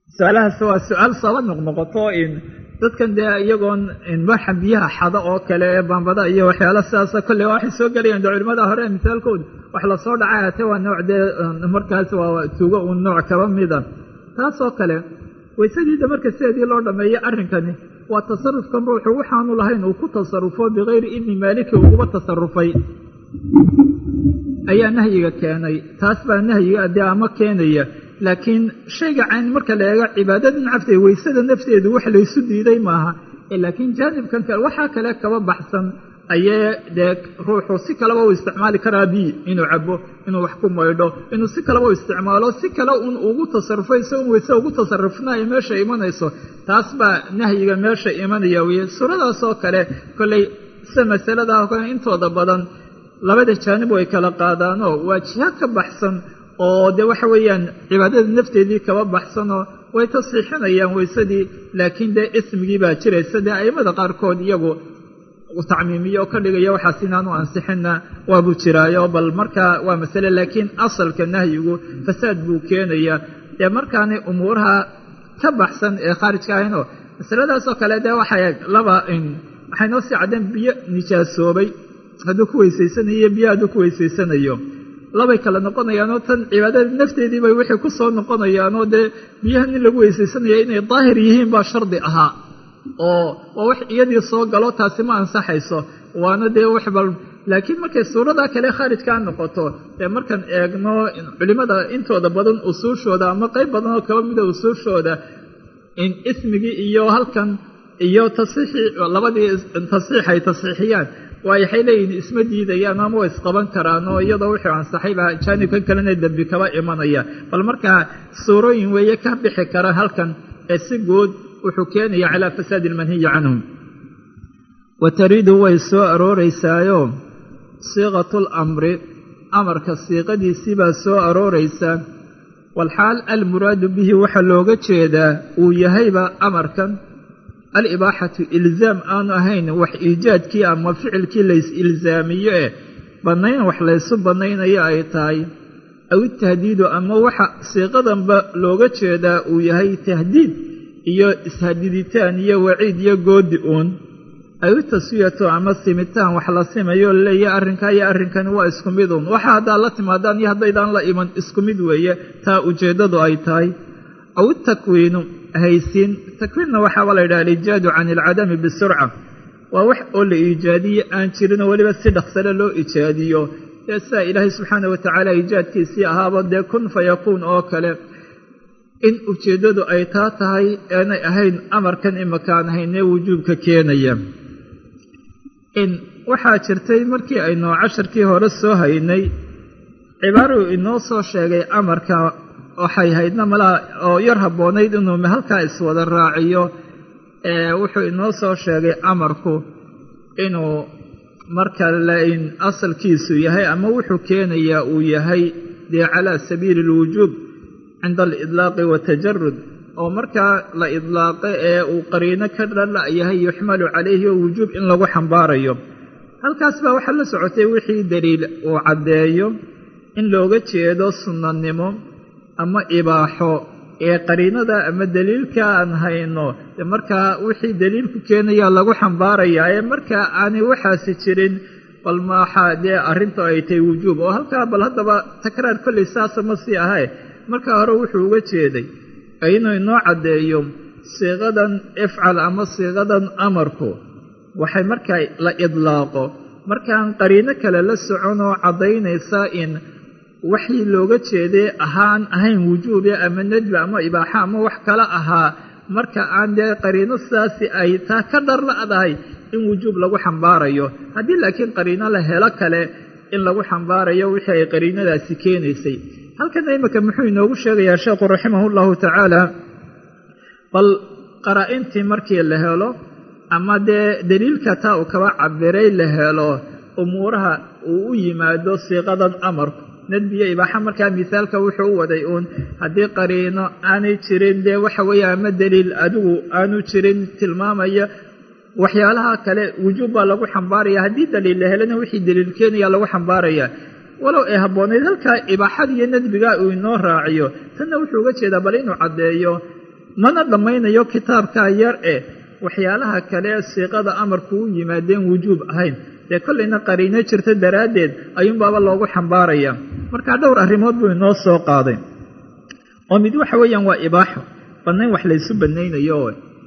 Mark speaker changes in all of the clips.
Speaker 1: su-aalahaas waa su-aal saba noqnoqoto in dadkan dee iyagoon waxa biyaha xado oo kale ee bambada iyo waxyaala sidaasa kolley waxay soo gelayaan de culimada hore misaalkooda wax lasoo dhacay hate waa nooc dee markaas waa tuugo uun nooc kaba mida taasoo kale waysadiida marka sideedii loo dhameeyo arrinkani waa tasarufkan ruuxu waxaanu lahayn uu ku tasarufo bikayri idni maaliki uguba tasarufay ayaa nahyiga keenay taas baa nahyiga dee ama keenaya laakiin shayga cayn marka la eego cibaadada nafteeda weysada nafteedu wax laysu diiday maaha laakiin jaanibkan kale waxaa kale kaba baxsan ayee dee ruuxu si kaleba u isticmaali karaa biyi inuu cabo inuu wax ku maydho inuu si kaleba u isticmaalo si kale un ugu tasarufo isagoon weyse ugu tasarufna ay meesha imanayso taas baa nahyiga meesha imanaya weye suuradaasoo kale kolley sida masaladaa kale intooda badan labada jaanib way kala qaadaanoo waa jiha ka baxsan oo dee waxa weeyaan cibaadada nafteedii kaba baxsanoo way tasxiixinayaan weysadii laakiin dee ismigii baa jiraysa dee aimada qaarkood iyagu tacmiimiyo oo ka dhigaya waxaas inaanu ansixinna waabuu jiraayo bal markaa waa masale laakiin asalka nahyigu fasaad buu keenayaa dee markaanay umuuraha ka baxsan ee khaarijka ahaynoo masaladaasoo kale dee waxay laba waxay noo sii caddeen biyo nijaasoobay hadduu ku weysaysanayo biyo hadduu ku weysaysanayo labay kale noqonayaanoo tan cibaadada nafteedii bay wixii ku soo noqonayaanoo dee biyahan in lagu weysaysanaya inay daahir yihiin baa shardi ahaa oo waa wax iyadii soo galo taasi ma ansaxayso waana dee wax bal laakiin markay suuradaa kale khaarijkaa noqoto dee markaan eegno culimmada intooda badan usuushooda ama qayb badan oo kaba mida usuushooda in ismigii iyo halkan iyo tasxiixii labadii tasxiix ay tasxiixiyaan waayo waxay leeyihin isma diidayaan ama way isqaban karaan oo iyadoo wuxuu ansaxayba jaanibkan kalena dembi kaba imanaya bal markaa suurooyin weeye ka bixi kara halkan ee si guud wuxuu keenaya calaa fasaadi almanhiyi canhum wa tariidu way soo arooreysaayo siiqatu lamri amarka siiqadiisii baa soo arooraysa walxaal almuraadu bihi waxaa looga jeedaa uu yahayba amarkan alibaaxatu ilzaam aanu ahayn wax iijaadkii ama ficilkii lays ilzaamiyo eh bannayn wax laysu bannaynayo ay tahay aw itahdiidu ama waxa siiqadanba looga jeedaa uu yahay tahdiid iyo ishadiditaan iyo waciid iyo goodi uun aw itaswiyatu ama simitaan wax la simayo laleeya arrinkaa iyo arrinkani waa isku mid uun waxa haddaad la timaadaan iyo haddaydaan la iman isku mid weeye taa ujeeddadu ay tahay aw itakwiinu haysiin takwiinna waxaaba la yidhaha aliijaadu can ilcadami bisurca waa wax oo la iijaadiye aan jirinoo weliba si dhaqsale loo iijaadiyo dee sidaa ilaahay subxaana watacaala iijaadkiisii ahaaba dee kun fa yakuun oo kale in ujeeddadu ay taa tahay aanay ahayn amarkan imakaan ahaynee wujuubka keenaya in waxaa jirtay markii aynu casharkii hore soo haynay cibaaruu inoo soo sheegay amarka waxay haydna malaa oo yar habboonayd inuu halkaa iswada raaciyo wuxuu inoo soo sheegay amarku inuu marka lain asalkiisu yahay ama wuxuu keenayaa uu yahay dee calaa sabiili alwujuub cinda alidlaaqi watajarud oo markaa la idlaaqo ee uu qariino ka dhalla yahay yuxmalu calayhi oo wujuub in lagu xambaarayo halkaas baa waxaa la socotay wixii daliil uu caddeeyo in looga jeedo sunnanimo ama ibaaxo ee qariinada ama daliilka aan hayno de markaa wixii daliilku keenayaa lagu xambaarayaa ee markaa aanay waxaasi jirin bal maxaa dee arrinta ay tahay wujuub oo halkaa bal haddaba takraar kolley saasa ma sii ahae markaa hore wuxuu uga jeeday inuu inoo caddeeyo siiqadan ifcal ama siiqadan amarku waxay markaa la idlaaqo markaan qariino kale la soconoo caddaynaysa in waxii looga jeeday ahaan ahayn wujuube ama nedbi ama ibaaxa ama wax kale ahaa marka aan dee qariino sidaasi ay taa ka dharla'dahay in wujuub lagu xambaarayo haddii laakiin qariino la helo kale in lagu xambaarayo wixii ay qariinadaasi keenaysay halkana imika muxuu inoogu sheegayaa sheekhu raximahu llahu tacaala bal qaraa-intii markii la helo ama dee daliilka taa uu kaba cabiray la helo umuuraha uu u yimaado siiqadan amarku nadbiyo ibaaxa markaa misaalka wuxuu u waday uun haddii qariino aanay jirin dee waxa weeye ama daliil adigu aanu jirin tilmaamaya waxyaalaha kale wujuub baa lagu xambaaraya haddii daliil la helana wixii daliil keenaya lagu xambaaraya walow ay habboonayd halkaa ibaaxada iyo nadbiga uu inoo raaciyo tanna wuxuu uga jeedaa bal inuu caddeeyo mana dhammaynayo kitaabkaa yar eh waxyaalaha kale ee siiqada amarku u yimaadeen wujuub ahayn dee kollayna qariino jirta daraaddeed ayuunbaaba loogu xambaaraya markaa dhowr arrimood buu inoo soo qaaday oo mid waxa weeyaan waa ibaaxo bannayn wax laysu bannaynayo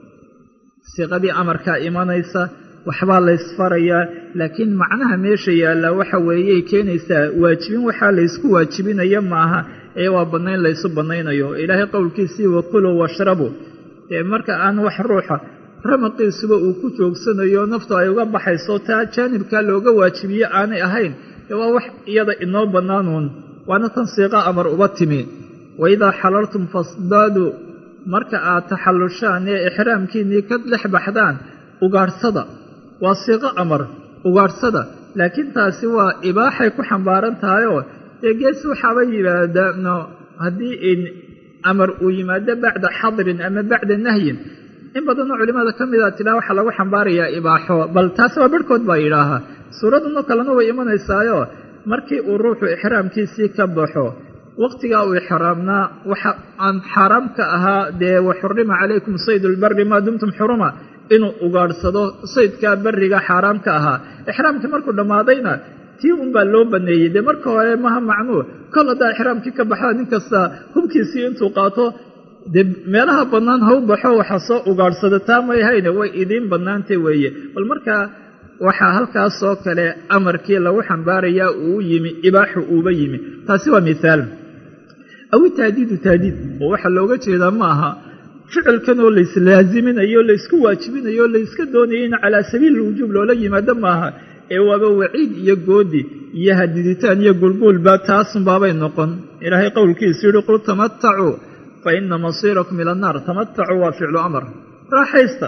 Speaker 1: siiqadii amarkaa imanaysa waxbaa laysfarayaa laakiin macnaha meesha yaallaa waxa weeyey keenaysaa waajibin waxaa laysku waajibinaya maaha ee waa bannayn laysu bannaynayo ilaahay qowlkiisii wakuluu washrabuu dee marka aan wax ruuxa ramaqiisuba uu ku joogsanayo naftu ay uga baxayso taa jaanibkaa looga waajibiye aanay ahayn dee waa wax iyada inoo bannaanuun waana tan siiqa amar uba timi waidaa xalaltum fasdaaduu marka aad taxallushaan ee ixraamkiinnii ka dhex baxdaan ugaadhsada waa siiqo amar ugaadhsada laakiin taasi waa ibaaxay ku xambaaran tahayoo dee gees waxaaba yimaadaano haddii in amar uu yimaado bacda xadrin ama bacda nahyin in badanoo culimmada ka mida tidhaha waxaa lagu xambaarayaa ibaaxo bal taasi waa barhkood baa yidhaahaa suuradanoo kalena way imanaysaayo markii uu ruuxu ixraamkiisii ka baxo waqtigaa uu ixraamnaa waxa aan xaaraam ka ahaa dee waxurima calaykum sayd lbari maa dumtum xuruma inuu ugaadhsado saydkaa beriga xaaraam ka ahaa ixraamkii markuu dhammaadayna tii unbaa loo baneeyey dee marka hore maha macnuu kol haddaa ixraamkii ka baxda nin kasta hubkiisii intuu qaato dee meelaha bannaan ha u baxo waxa soo ugaadhsada taa may hayne way idiin bannaantay weeye bal markaa waxaa halkaasoo kale amarkii lagu xambaarayaa uu yimi ibaaxu uuba yimi taasi waa mithaal awi taadiidu taadiid oo waxaa looga jeedaa ma aha ficilkan oo layslaaziminayo laysku waajibinayo layska doonayo in calaa sabiili lwujuub loola yimaado maaha ee waaba waciid iyo goodi iyo hadiditaan iyo gulguulba taasunbaabay noqon ilaahay qowlkiisu yihi qul tamatacuu fa ina masiirakum ila annaar tamatacuu waa ficlu amar raaxaysta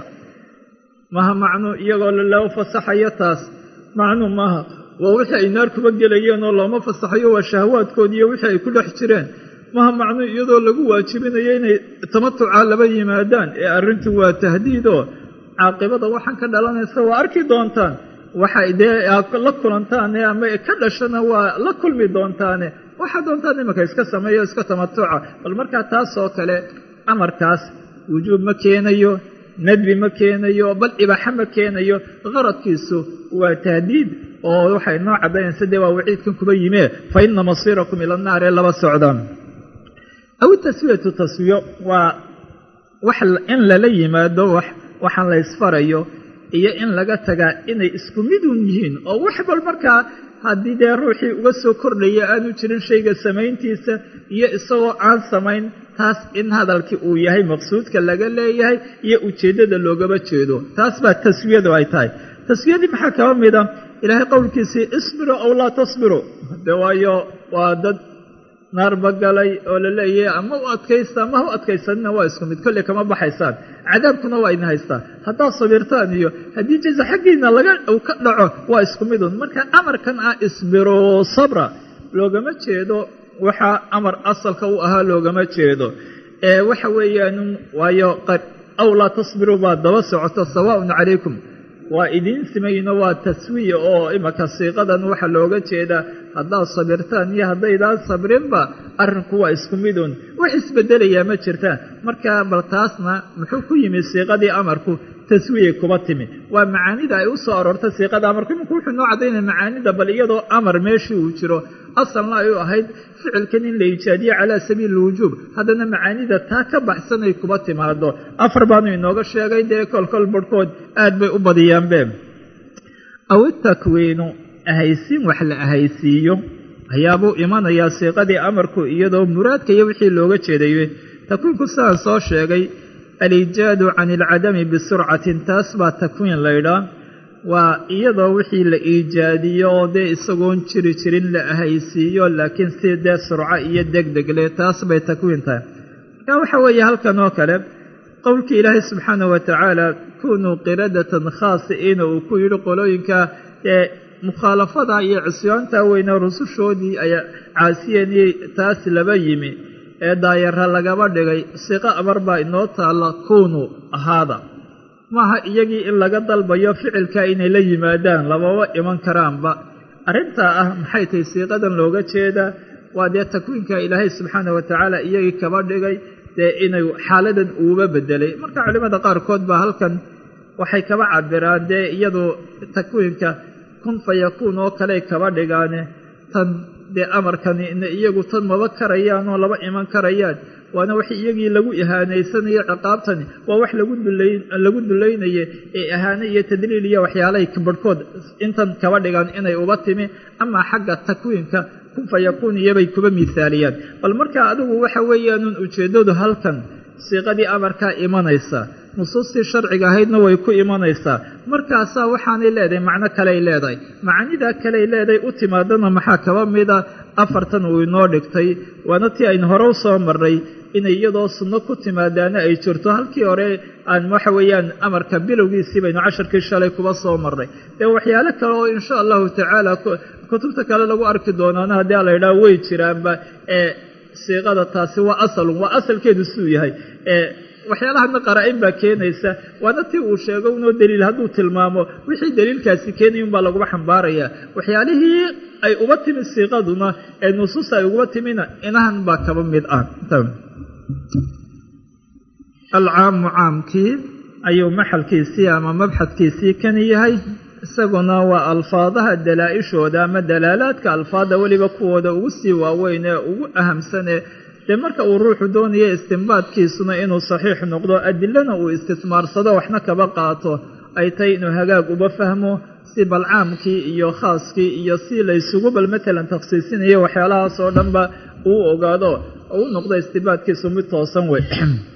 Speaker 1: maha macnuu iyagoo loo fasaxayo taas macnuu maaha waa wixii ay naar kuba gelayeen oo looma fasaxayo waa shahwaadkoodi iyo wixii ay ku dhex jireen maha macnuu iyadoo lagu waajibinayo inay tamatucaa laba yimaadaan ee arrintu waa tahdiidoo caaqibada waxaan ka dhalanaysa waa arki doontaan waxay dee la kulantaane ama ka dhashana waa la kulmi doontaane waxaa doontaan imanka iska sameeyo iska tamatuca bal markaa taasoo kale amarkaas wujuub ma keenayo nadbi ma keenayo bal ibaaxa ma keenayo qaradkiisu waa tahdiid oo waxay noo caddaynaysa dee waa waciidkan kuba yimee fa ina masiirakum ila annaar ee laba socdaan aw taswiyatu taswiyo waa wax in lala yimaado waxaan la ysfarayo iyo in laga tagaa inay isku midun yihiin oo wax bal markaa haddii dee ruuxii uga soo kordhaya aanu jirin shayga samayntiisa iyo isagoo aan samayn taas in hadalkii uu yahay maqsuudka laga leeyahay iyo ujeeddada loogaba jeedo taas baa taswiyadu ay tahay taswiyadii maxaa kaba mida ilaahay qowlkiisii isbiru aw laa tasbiru de waayo waa dad naarba galay oo la leeyahay ama u adkaysta ama ha u adkaysanina waa isku mid kolley kama baxaysaan cadaabkuna waa idin haystaa haddaad sabirtaan iyo haddii jaza xaggiina laga ka dhaco waa isku midun marka amarkan ah isbiru sabra loogama jeedo waxaa amar asalka u ahaa loogama jeedo ee waxa weeyaan waayo aw laa tasbiru baa daba socoto sawaaun calaykum waa idiin simayno waa taswiya oo imaka siiqadan waxaa looga jeedaa haddaad sabirtaan iyo haddaydaan sabrinba arrinku waa isku midun wax isbedelayaa ma jirtaan marka bal taasna muxuu ku yimi siiqadii amarku taswiyay kuba timi waa macaanida ay u soo aroortay siiqada amarku iminku wuxuu noo caddaynaya macaanida bal iyadoo amar meeshii uu jiro asalna ay u ahayd ficilkan in la ijaadiyo calaa sabiili lwujuub haddana macaanida taa ka baxsanay kuba timaado afar baanu inooga sheegay dee kolkol barhkood aad bay u badiyaanbe aw itakwiinu ahaysiin wax la ahaysiiyo ayaabuu imanayaa siiqadii amarku iyadoo muraadka iyo wixii looga jeedaye takwiinku sidaan soo sheegay aliijaadu can ilcadami bisurcatin taas baa takwiin laydhaa waa iyadoo wixii la iijaadiyo oo dee isagoon jiri jirin la ahaysiiyo laakiin si dee surco iyo degdegle taas bay takwiin tahay marka waxa weeye halkan oo kale qowlkii ilaahay subxaanah wa tacaala kunuu qiradatan khaasi'iina uu ku yidhi qolooyinka ee mukhaalafada iyo cisyaanta weyne rusushoodii ay caasiyeen taas laba yimi ee daayara lagaba dhigay siqo amar baa inoo taalla kunuu ahaada maaha iyagii in laga dalbayo ficilka inay la yimaadaan lababa iman karaanba arrintaa ah maxay tahay siiqadan looga jeedaa waa dee takwiinka ilaahay subxaanah wa tacaala iyagii kaba dhigay dee inay xaaladan uuba bedelay marka culimmada qaarkood baa halkan waxay kaba cabiraan dee iyadu takwiinka kun fa yakuun oo kaley kaba dhigaane tan dee amarkani iyagu tan maba karayaan oo laba iman karayaan waana wax iyagii lagu ihaanaysanayo ciqaabtani waa wax lagu dulaynaye ee ihaane iyo tadliil iyo waxyaalahay barhkood intan kaba dhigaan inay uba timi amaa xagga takwiinka kun fa yakuun iyobay kuba miisaaliyaan bal markaa adigu waxa weeyaanun ujeeddadu halkan siiqadii amarkaa imanaysa nusuustii sharciga ahaydna way ku imanaysaa markaasaa waxaanay leedahay macno kaley leedahay macanidaa kaley leedahay u timaadana maxaa kaba mida afartan uu inoo dhigtay waana tii aynu hore u soo marray inay iyadoo sunno ku timaadaana ay jirto halkii hore aan waxa weeyaan amarka bilowgiisii baynu casharkii shalay kuba soo marray dee waxyaalo kale oo insha allahu tacaala kutubta kale lagu arki doonaana haddii a la yidhaha way jiraanba ee siiqada taasi waa asalun waa asalkeedu suu yahay waxyaalahana qaraa-in baa keenaysa waana tii uu sheego unoo daliil hadduu tilmaamo wixii daliilkaasi keenaya unbaa laguba xambaarayaa waxyaalihii ay uba timi siiqaduna ee nusuusta ay uguba timina inahan baa kaba mid ah alcaamu caamkii ayuu maxalkiisii ama mabxadkiisii kani yahay isaguna waa alfaadaha dalaa-ishooda ama dalaalaadka alfaada weliba kuwooda ugu sii waaweyn ee ugu ahamsanee dee marka uu ruuxu doonaya istimbaadkiisuna inuu saxiix noqdo adilana uu istismaarsado waxna kaba qaato ay tahay inuu hagaag uba fahmo si balcaamkii iyo khaaskii iyo si laysugu bal matalan takhsiisinayo waxyaalahaas oo dhanba uu ogaado oo u noqdo istimbaadkiisu mid toosan wey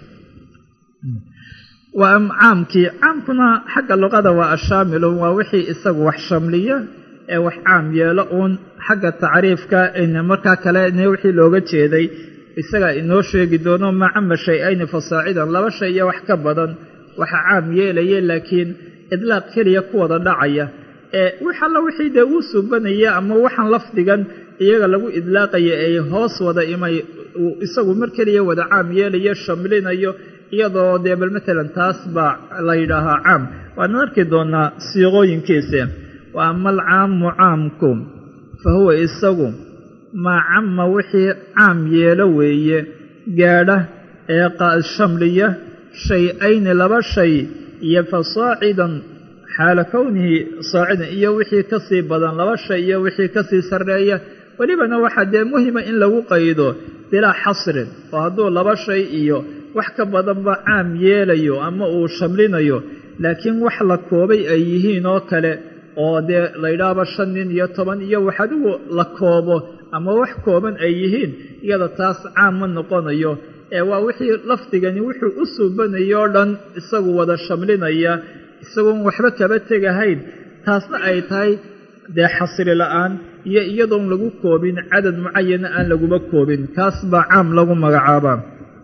Speaker 1: waa caamkii caamkuna xagga luqada waa ashaamilun waa wixii isagu wax shamliya ee wax caam yeelo uun xagga tacriifka markaa kale wixii looga jeeday isagaa inoo sheegi doono macama shay-ayni fasaacidan laba shay iyo wax ka badan waxa caam yeelaya laakiin idlaaq keliya ku wada dhacaya ee wix alla wixii dee uu subanaya ama waxaan lafdigan iyaga lagu idlaaqaya ay hoos wada imay isagu mar keliya wada caam yeelayo shamlinayo iyadoo dee bal matalan taas baa la yidhaahaa caam waana arki doonaa siiqooyinkiisa wa ama alcaamu caamku fa huwa isagu maa cama wixii caam yeelo weeye gaadha ee shamliya shay-ayni laba shay iyo fasaacidan xaala kownihi saacidan iyo wixii ka sii badan laba shay iyo wixii ka sii sarreeya welibana waxaa dee muhima in lagu qaydo bilaa xasrin oo hadduu laba shay iyo wax ka badanba caam yeelayo ama uu shamlinayo laakiin wax la koobay ay yihiin oo kale oo dee laydhaaba shan nin iyo toban iyo wax adigu la koobo ama wax kooban ay yihiin iyada taas caam ma noqonayo ee waa wixii lafdigani wuxuu u suubanayo o dhan isagu wada shamlinaya isagoon waxba kaba tegahayn taasna ay tahay dee xasri la-aan iyo iyadoon lagu koobin cadad mucayana aan laguba koobin kaas baa caam lagu magacaabaa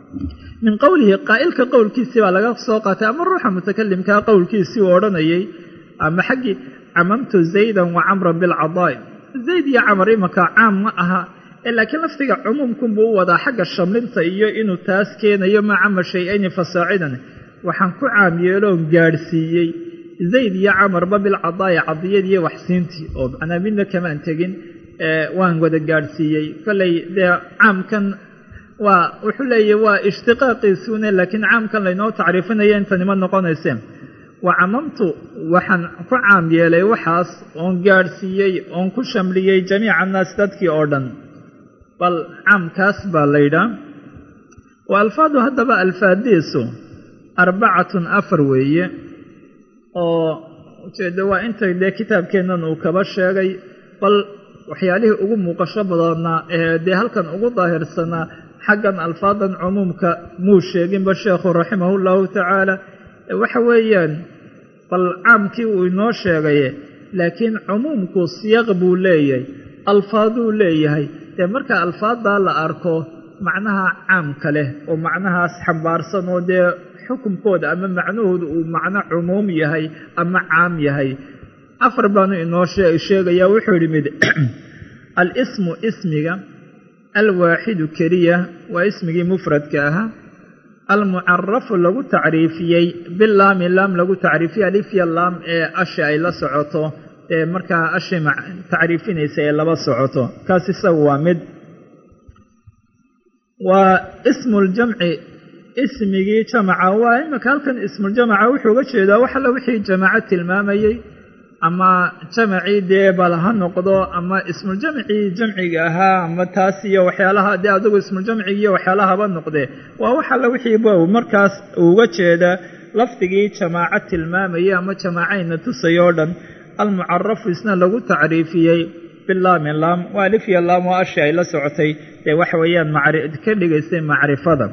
Speaker 1: min qowlihi qaa'ilka qowlkiisii baa laga soo qaatay ama ruuxa mutakalimkaa qowlkiisii uu odhanayay ama xaggii camamtu zaydan wa camran bilcadaa'i zayd iyo camar imanka caam ma aha laakiin lafdiga cumuumkunbuu u wadaa xagga shamlinta iyo inuu taas keenayo maa cama shay-ayni fasaacidan waxaan ku caam yeeloon gaadhsiiyey zayd iyo camarba bilcadaa'i cadiyadiiyo waxsiintii oo macnaa midna kamaan tegin waan wada gaadhsiiyey kolley dee caamkan waa wuxuu leeyahy waa ishtiqaaqiisuune laakiin caamkan laynoo tacriifinaya intanima noqonayseen wa camamtu waxaan ku caam yeelay waxaas oon gaadhsiiyey oon ku shamliyey jamiica annaas dadkii oo dhan bal caamkaas baa laydhaa wa alfaadu haddaba alfaadiisu arbacatun afar weeye oo ujeeddo waa inta dee kitaabkeennan uu kaba sheegay bal waxyaalihii ugu muuqasho badanaa ee dee halkan ugu daahirsanaa xaggan alfaadan cumuumka muu sheeginba sheekhu raximahu llahu tacaala waxa weeyaan bal caamkii uu inoo sheegaye laakiin cumuumku siyaq buu leeyahay alfaaduu leeyahay dee marka alfaaddaa la arko macnaha caamka leh oo macnahaas xambaarsan oo dee xukumkooda ama macnahooda uu macno cumuum yahay ama caam yahay afar baanu inoo sheegayaa wuxuu yidhi mid alismu ismiga alwaaxidu keliya waa ismigii mufradka ahaa almucarafu lagu tacriifiyey bilaami laam lagu tacriifiyey alifya laam ee ashi ay la socoto ee markaa ashi tacriifinaysa ee laba socoto kaas isagu waa mid waa ismu ljamci ismigii jamaca waa imika halkan ismuljamaca wuxuu uga jeedaa wax alla wixii jamaco tilmaamayey ama jamacii dee bal ha noqdo ama ismuljamcii jamciga ahaa ama taas iyo waxyaalaha dee adigu ismuljamcigi iyo waxyaalahaba noqdee waa wax alla wixii bow markaas uga jeeda lafdigii jamaaco tilmaamayay ama jamaacayna tusay oo dhan almucarafu isna lagu tacriifiyey bilaami laam waa alif iyo laam oo ashi ay la socotay dee waxa weeyaan ka dhigaysay macrifada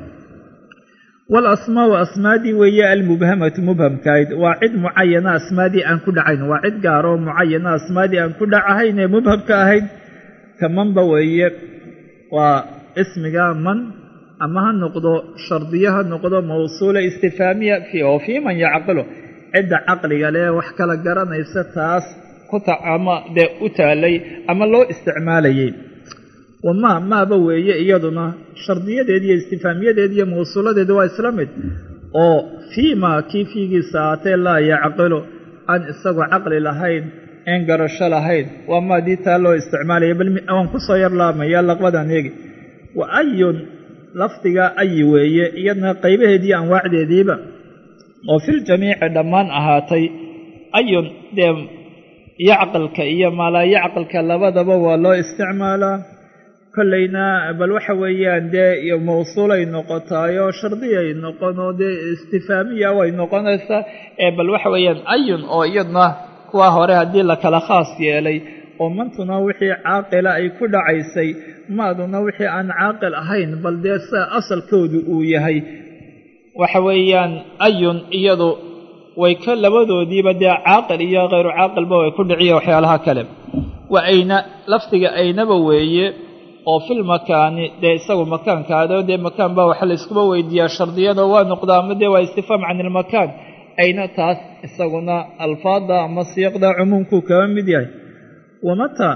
Speaker 1: walasmaau asmaadii weeye almubhamatu mubhamkaayd waa cid mucayana asmaadii aan ku dhacayn waa cid gaaroo mucayana asmaadii aan ku dhacahayn ee mubhamka ahayd ka manba weeye waa ismiga man ama ha noqdo shardiyo ha noqdo mawsuula istifaamiya oo fii man yacqilu cidda caqliga lee wax kala garanaysa taas ama dee u taalay ama loo isticmaalayay wamaa maaba weeye iyaduna shardiyadeed iyo istifaamiyadeed iyo mawsuuladeed waa isla mid oo fii maa kii fiigiisa aatee laa yacqilu aan isagoo caqli lahayn een garasho lahayn waa maadii taa loo isticmaalaya bal waan kusoo yar laamaya laqbadan eegi wa ayun lafdiga ayi weeye iyadna qaybaheediiyo anwaacdeediiba oo filjamiici dhammaan ahaatay ayun dee yacqilka iyo maalaa yacqilka labadaba waa loo isticmaalaa kollayna bal waxa weeyaan dee mawsuulay noqotaayo shardiyay noqonoo dee istifaamiya way noqonaysaa ee bal waxa weeyaan ayun oo iyadna kuwa hore haddii la kala khaas yeelay oo mantuna wixii caaqila ay ku dhacaysay maaduna wixii aan caaqil ahayn bal dee sa asalkoodu uu yahay waxa weeyaan ayun iyadu way ka labadoodiiba dee caaqil iyo khayru caaqilba way ku dhiciya waxyaalaha kale wa ayna lafdiga aynaba weeye oo fil makaani dee isagu makaankaado dee makaan baa waxa layskuba weydiiyaa shardiyada waa noqdaa ama dee waa istifaam can ilmakaan ayna taas isaguna alfaada ama siiqda cumuumkuu kaba mid yahay wamataa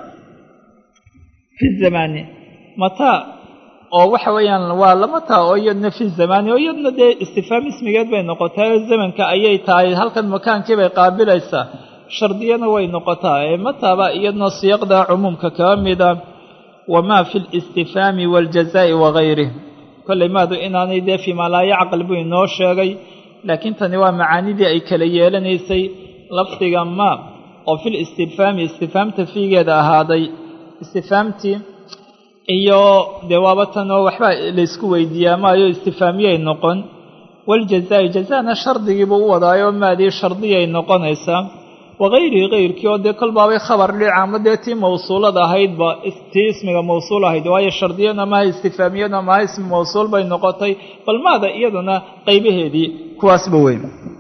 Speaker 1: fi zamaani mataa oo waxa weeyaan waa lamataa oo iyadna fi zamaani oo iyadna dee istifaam ismigeed bay noqotaa oo zamanka ayay tahay halkan makaankii bay qaabilaysaa shardiyana way noqotaa ee mataaba iyadna siiqda cumuumka kaba mida wamaa fi listifaami waaljazaa'i wagayrih kollay maadu inaanay dee fii maa laa yacqil buu inoo sheegay laakiin tani waa macaanidii ay kala yeelanaysay lafdiga maa oo fil istifhaami istifhaamta fiigeeda ahaaday istifhaamtii iyo dee waaba tan oo waxba laysku weydiiyaa maayo istifaamiyay noqon waljazaa'i jazaana shardigiibuu u wadaayo maadii shardiyay noqonaysaa wagayrihi kayrkii oo dee kolbaabay khabar dhica ama dee tii mawsuulada ahaydba tii ismiga mawsuul ahayd waayo shardiyana maha istifaamiyana maha ismi mawsuul bay noqotay bal maada iyaduna qaybaheedii kuwaasba weyn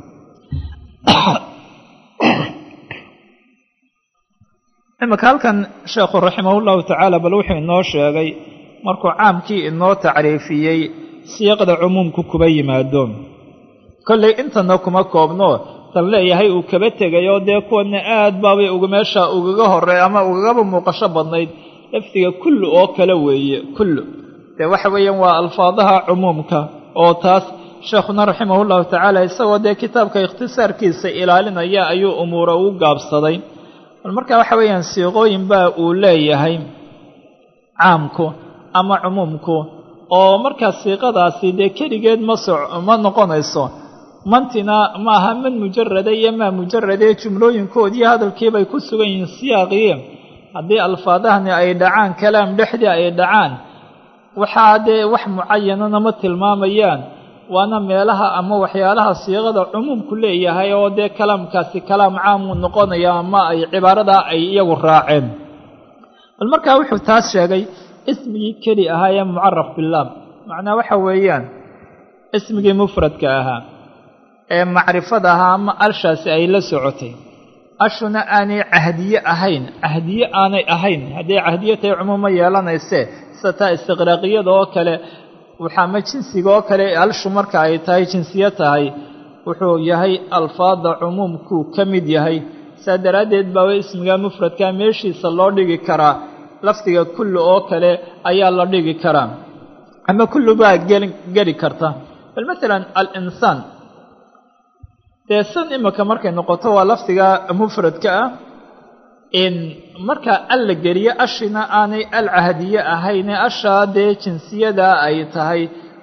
Speaker 1: imika halkan sheekhu raximah llahu tacaala bal wuxuu inoo sheegay markuu caamkii inoo tacriifiyey siiqda cumuumku kuba yimaado kollay intana kuma koobno tan leeyahay uu kaba tegayoo dee kuwana aad baabay uga meesha ugaga horey ama ugagaba muuqasho badnayd lafdiga kullu oo kale weeye kullu dee waxa weeyaan waa alfaadaha cumuumka oo taas sheekhuna raximah llahu tacaala isagoo dee kitaabka ikhtisaarkiisa ilaalinaya ayuu umuura ugu gaabsaday bal marka waxa weeyaan siiqooyin baa uu leeyahay caamku ama cumuumku oo markaa siiqadaasi dee keligeed ma so ma noqonayso mantina ma aha man mujarada iyo maa mujaradee jumlooyinkoodiiyo hadalkiibay ku sugan yihiin siyaaqii haddii alfaadahani ay dhacaan kalaam dhexdii ay dhacaan waxaa dee wax mucayanana ma tilmaamayaan waana meelaha ama waxyaalaha siiqada cumuumku leeyahay oo dee kalaamkaasi kalaam caamuu noqonaya ama ay cibaaradaa ay iyagu raaceen bal markaa wuxuu taas sheegay ismigii keli ahaa ee mucaraf bilaam macnaa waxa weeyaan ismigii mufradka ahaa ee macrifada ahaa ama alshaasi ay la socotay ashuna aanay cahdiye ahayn cahdiye aanay ahayn hadday cahdiye tahay cumuuma yeelanaysee sida taa istiqraaqiyada oo kale waxaama jinsiga oo kale alshu marka ay tahay jinsiye tahay wuxuu yahay alfaada cumuumkuu ka mid yahay saa daraaddeed baaba ismiga mufradka meeshiisa loo dhigi karaa lafdiga kullu oo kale ayaa la dhigi karaa ama kullu baa geli karta bal maalan alinsaan dee san imika markay noqoto waa lafdiga mufradka ah in marka al la geliyo ashina aanay al cahdiye ahayne ashaa dee jinsiyada ay tahay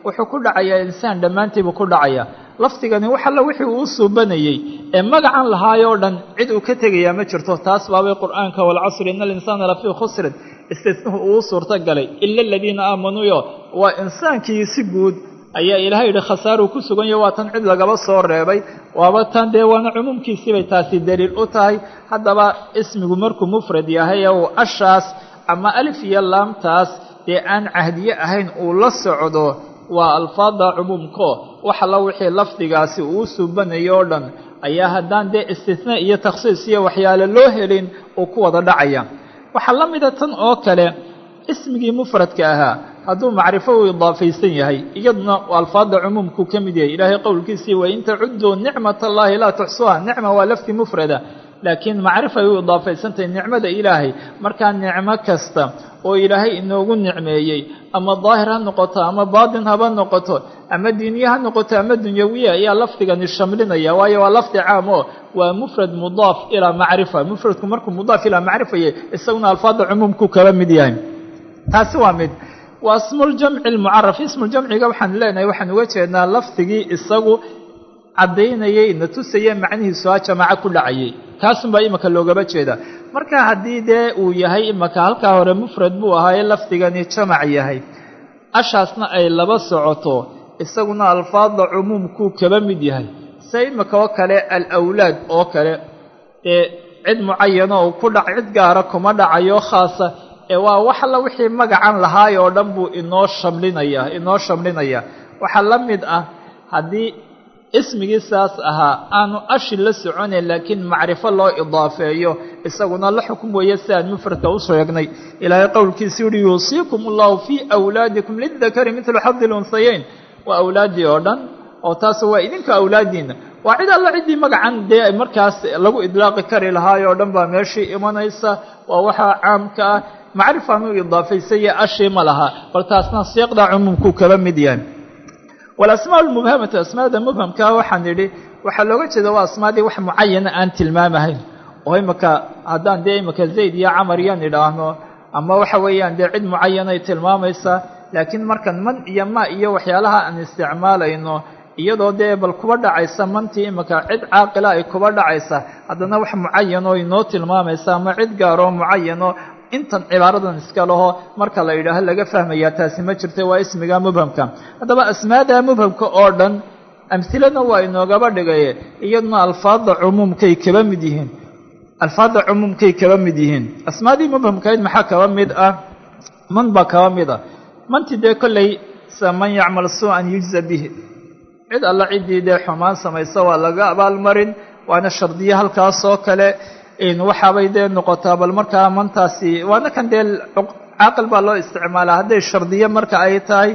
Speaker 1: wuxuu ku dhacayaa insaan dhammaantiibuu ku dhacayaa lafdigani wax alla wixii uu suubanayey ee magacan lahaayoo dhan cid uu ka tegayaa ma jirto taas baabay qur'aanka waalcasri ina alinsaana lafii khusrin istisnuhu uu suurto galay ila aladiina aamanuu waa insaankii si guud ayaa ilaahay yidhi khasaaruu ku sugan yaho waa tan cid lagaba soo reebay waaba tan dee waana cumuumkiisiibay taasi daliil u tahay haddaba ismigu markuu mufrad yahay ee uu ashaas ama alif iyo laamtaas dee aan cahdiye ahayn uu la socdo waa alfaada cumuumko wax alla wixii lafdigaasi uu suubanayo oo dhan ayaa haddaan dee istisnaa iyo takhsiis iyo waxyaale loo helin uu ku wada dhacaya waxaa la mida tan oo kale ismigii mufradka ahaa hadduu macrifo uu idaafaysan yahay iyaduna alfaada cumuumkuu ka mid yahay ilaahay qowlkiisii wain tacudduu nicmat allahi laa tuxsuha nicma waa lafdi mufrada laakiin macrifay u idaafaysantahay nicmada ilaahay markaa nicmo kasta oo ilaahay inoogu nicmeeyey ama daahir ha noqoto ama baatin haba noqoto ama diiniye ha noqoto ama dunyawiya ayaa lafdigani shamlinaya waayo waa lafdi caam oo waa mufrad mudaaf ilaa macrifa mufradku markuu mudaaf ilaa macrifaye isaguna alfaada cumuumkuu kaba mid yahay taasi waa mid waa ismuljamci almucaraf ismuljamciga waxaan leenahay waxaan uga jeednaa lafdigii isagu caddaynayay na tusaya macnihiisu ha jamaaco ku dhacayay kaasunbaa imika loogaba jeeda marka haddii dee uu yahay imika halkaa hore mufrad buu ahaaye lafdigani jamac yahay ashaasna ay laba socoto isaguna alfaada cumuumkuu kaba mid yahay se imika oo kale alawlaad oo kale ee cid mucayano uu ku dhac cid gaara kuma dhacayo khaasa ee waa wax alla wixii magacan lahaay oo dhan buu inoo shamlinaya inoo shamlinaya waxaa la mid ah haddii ismigii saas ahaa aanu ashi la soconayn laakiin macrifo loo idaafeeyo isaguna la xukum weeye si aan mufradka u sheegnay ilaahay qowlkiisii uhi yuusiikum allahu fii awlaadikum lidakari midlu xadi lunhayeyn waa awlaaddii oo dhan oo taas waa idinka awlaaddiina waa cid alla ciddii magacan dee markaas lagu idlaaqi kari lahaay oo dhan baa meeshii imanaysa waa waxaa caamka ah macrifaan u idaafaysaya ashii ma laha bal taasna siiqda cumuumkuu kaba mid yahay walasmaa lmubhamatu asmaada mubhamkaa waxaan idhi waxaa looga jeeda waa asmaadii wax mucayana aan tilmaamahayn oo imika haddaan dee imika zayd iyo camar yan idhaahno ama waxa weeyaan dee cid mucayanay tilmaamaysaa laakiin markan man iyo ma iyo waxyaalaha aan isticmaalayno iyadoo dee bal kuba dhacaysa mantii imika cid caaqila ay kuba dhacaysa haddana wax mucayanoo inoo tilmaamaysa ama cid gaaroo mucayano intan cibaaradan iska laho marka la yidhaaho laga fahmayaa taasi ma jirta waa ismiga mubhamka haddaba asmaada mubhamka oo dhan amhilana waa inoogaba dhigaye iyaduna alfaada cumuumkay kaba mid yihiin alfaada cumuumkay kaba mid yihiin asmaadii mubhamkayd maxaa kaba mid ah man baa kaba mid ah manti dee kolley sa man yacmal suu-an yujza bihi cid alla ciddii dee xumaan samaysa waa laga abaalmarin waana shardiye halkaasoo kale waxaabay dee noqotaa bal markaa mantaasi waana kan dee caaqil baa loo isticmaalaa hadday shardiye marka ay tahay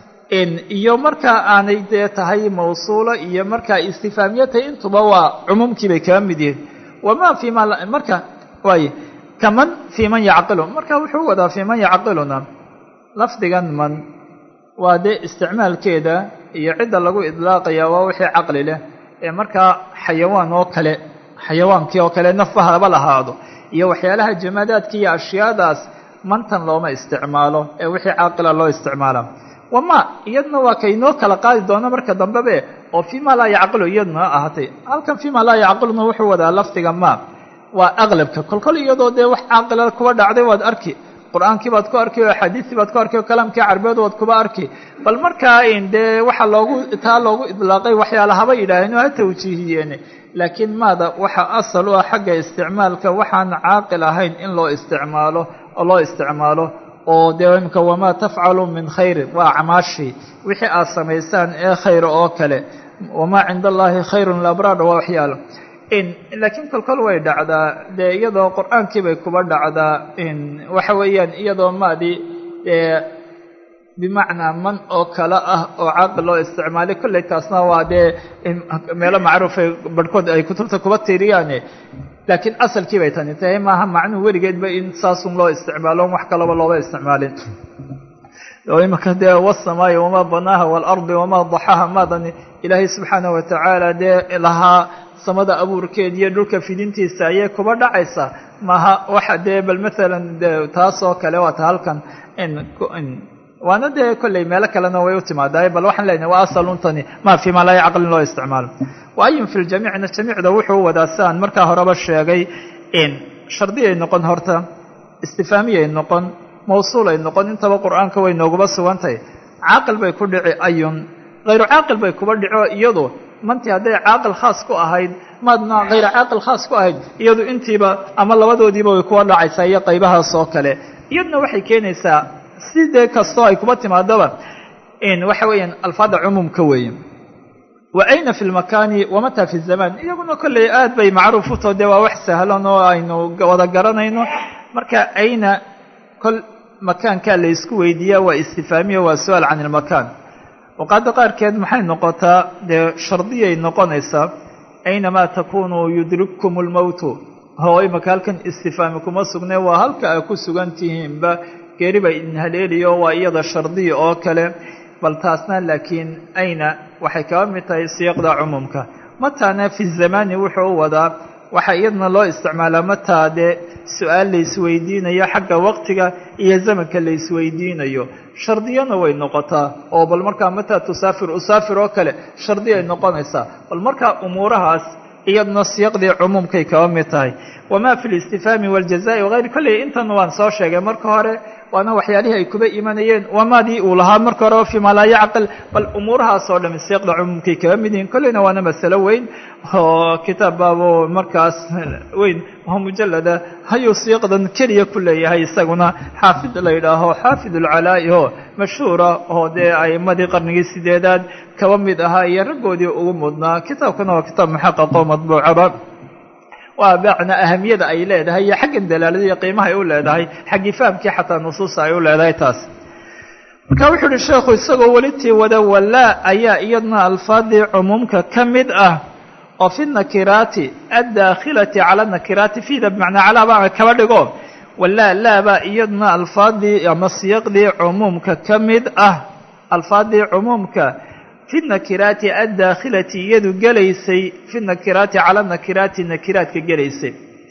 Speaker 1: iyo marka aanay dee tahay mawsuula iyo markaa istifaamiye tahay intuba waa cumuumkii bay kaba mid yihiin wama fii ma marka waay kaman fii man yacqilu marka wuxuu wadaa fii man yacqiluna lafdigan man waa dee isticmaalkeeda iyo cidda lagu idlaaqaya waa wixii caqli leh ee markaa xayawaan oo kale xayawaankii oo kale nafba haba lahaado iyo waxyaalaha jamaadaadka iyo ashyaadaas mantan looma isticmaalo ee wixii caaqila loo isticmaala wama iyaduna waa kaynoo kala qaadi doono marka dambebe oo fii ma laa yacqilu iyaduna ahatay halkan fii ma laa yacqiluna wuxuu wadaa lafdiga ma waa aqlabka kolkol iyadoo dee wax caaqila kuba dhacday waad arki qur-aankii baad ku arki oo axaadiistii baad ku arki oo kalaamkii carbeed waad kuba arki bal markaa dee waxaa loogu taa loogu idlaaqay waxyaala haba yidhaaheen oo ha tawjiihiyeen laakiin maada waxa asal u ah xagga isticmaalka waxaan caaqil ahayn in loo isticmaalo oo loo isticmaalo oo dee imika wamaa tafcalu min khayrin waa acmaashii wixii aad samaysaan ee khayra oo kale wamaa cinda allaahi khayrun labraar waa waxyaalo laakiin kolkol way dhacdaa dee iyadoo qur-aankii bay kuba dhacdaa waxa weeyaan iyadoo maadii dee bimacnaa man oo kale ah oo caaqil loo isticmaalay kolley taasna waa dee meelo macruufay barhkood ay kutubta kuba tiiriyaane laakiin asalkii bay tani tahay maaha macnuhu weligeedba in saasun loo isticmaalo wax kalaba looba isticmaalin oo imika dee wasamaayi wamaa banaaha waalardi wamaa daxaha maadani ilaahay subxaana watacaala dee lahaa samada abuurkeed iyo dhulka fidintiisa ayay kuba dhacaysaa maaha waxa dee bal maalan de taas oo kale waata halkan waana dee kolley meelo kalena way u timaadaa bal waxaan leenahay waa asaluntani ma fi ma laa caqlin loo isticmaalo wa ayun fi ljamiicna jamiicda wuxuu wadaa si aan markaa horeba sheegay in shardiyay noqon horta istifaamiyay noqon mawsuulay noqon intaba qur'aanka way nooguba sugantahay caaqil bay ku dhici ayun hayru caaqil bay kuba dhico iyadu mantii hadday caaqil khaas ku ahayd maadna hayra caaqil khaas ku ahayd iyadu intiiba ama labadoodiiba way kuwa dhacaysaa iyo qaybahaas oo kale iyaduna waxay keenaysaa si dee kastoo ay kuba timaadoba in waxa weeyaan alfaada cumuumka weeye wa ayna fi lmakaani wamata fi zaman iyaguna kolley aad bay macruuf u too dee waa wax sahlan oo aynu wada garanayno marka ayna kol makaankaa la isku weydiiyaa waa istifaamiya waa su-aal can ilmakaan waqaada qaarkeed maxay noqotaa dee shardiyay noqonaysaa aynamaa takunuu yudrikkum lmowtu hoo imaka halkan istifaami kuma sugne waa halka ay ku sugan tihiinba geeri bay idin haleeliyo waa iyada shardiya oo kale bal taasna laakiin ayna waxay kaba mid tahay siyaqda cumuumka mataana fi zamani wuxuu u wadaa waxaa iyadana loo isticmaalaa mataa dee su-aal la isweydiinayo xagga waqtiga iyo zamanka la isweydiinayo shardiyana way noqotaa oo bal markaa mataa tusaafir usaafir oo kale shardi ay noqonaysaa bal markaa umuurahaas iyaduna siyaqdii cumuumkay kaba mid tahay wamaa fi listifaami waljazai wagayri kolley intan waan soo sheegay marka hore waana waxyaalihii ay kuba imanayeen wamaadii uu lahaa marka horeba fi maa laa yacqil bal umuurahaas oo dhami siyaqda cumuumkay kaga mid yihiin kolleyna waana masalo weyn oo kitaab baabo markaas weyn oo mujalada hayuu siyaqdan keliya ku leeyahay isaguna xaafid la yidhaaho xaafid ulcalaa'i oo mashhuura oo dee a'imadii qarnigii sideedaad kaba mid ahaa iyo raggoodii ugu mudnaa kitaabkana waa kitaab muxaqaqo madbuucaba waa bacna ahamiyada ay leedahay iyo xaggan dalaalada iyo qiimaha ay u leedahay xaggii fahamkii xataa nusuusta ay u leedahay taas marka wuxuu uhi sheekhu isagoo welitii wada walaa ayaa iyaduna alfaadii cumuumka ka mid ah oo fi nakiraati addaakhilati cala nakiraati fiida bimacnaa calaa baa kaba dhigo walaa laabaa iyaduna alfaadii ama siyaqdii cumuumka ka mid ah alfaadii cumuumka fi nakiraati addaakhilati iyadu gelaysay fi nakiraati cala nakiraati nakiraadka gelaysay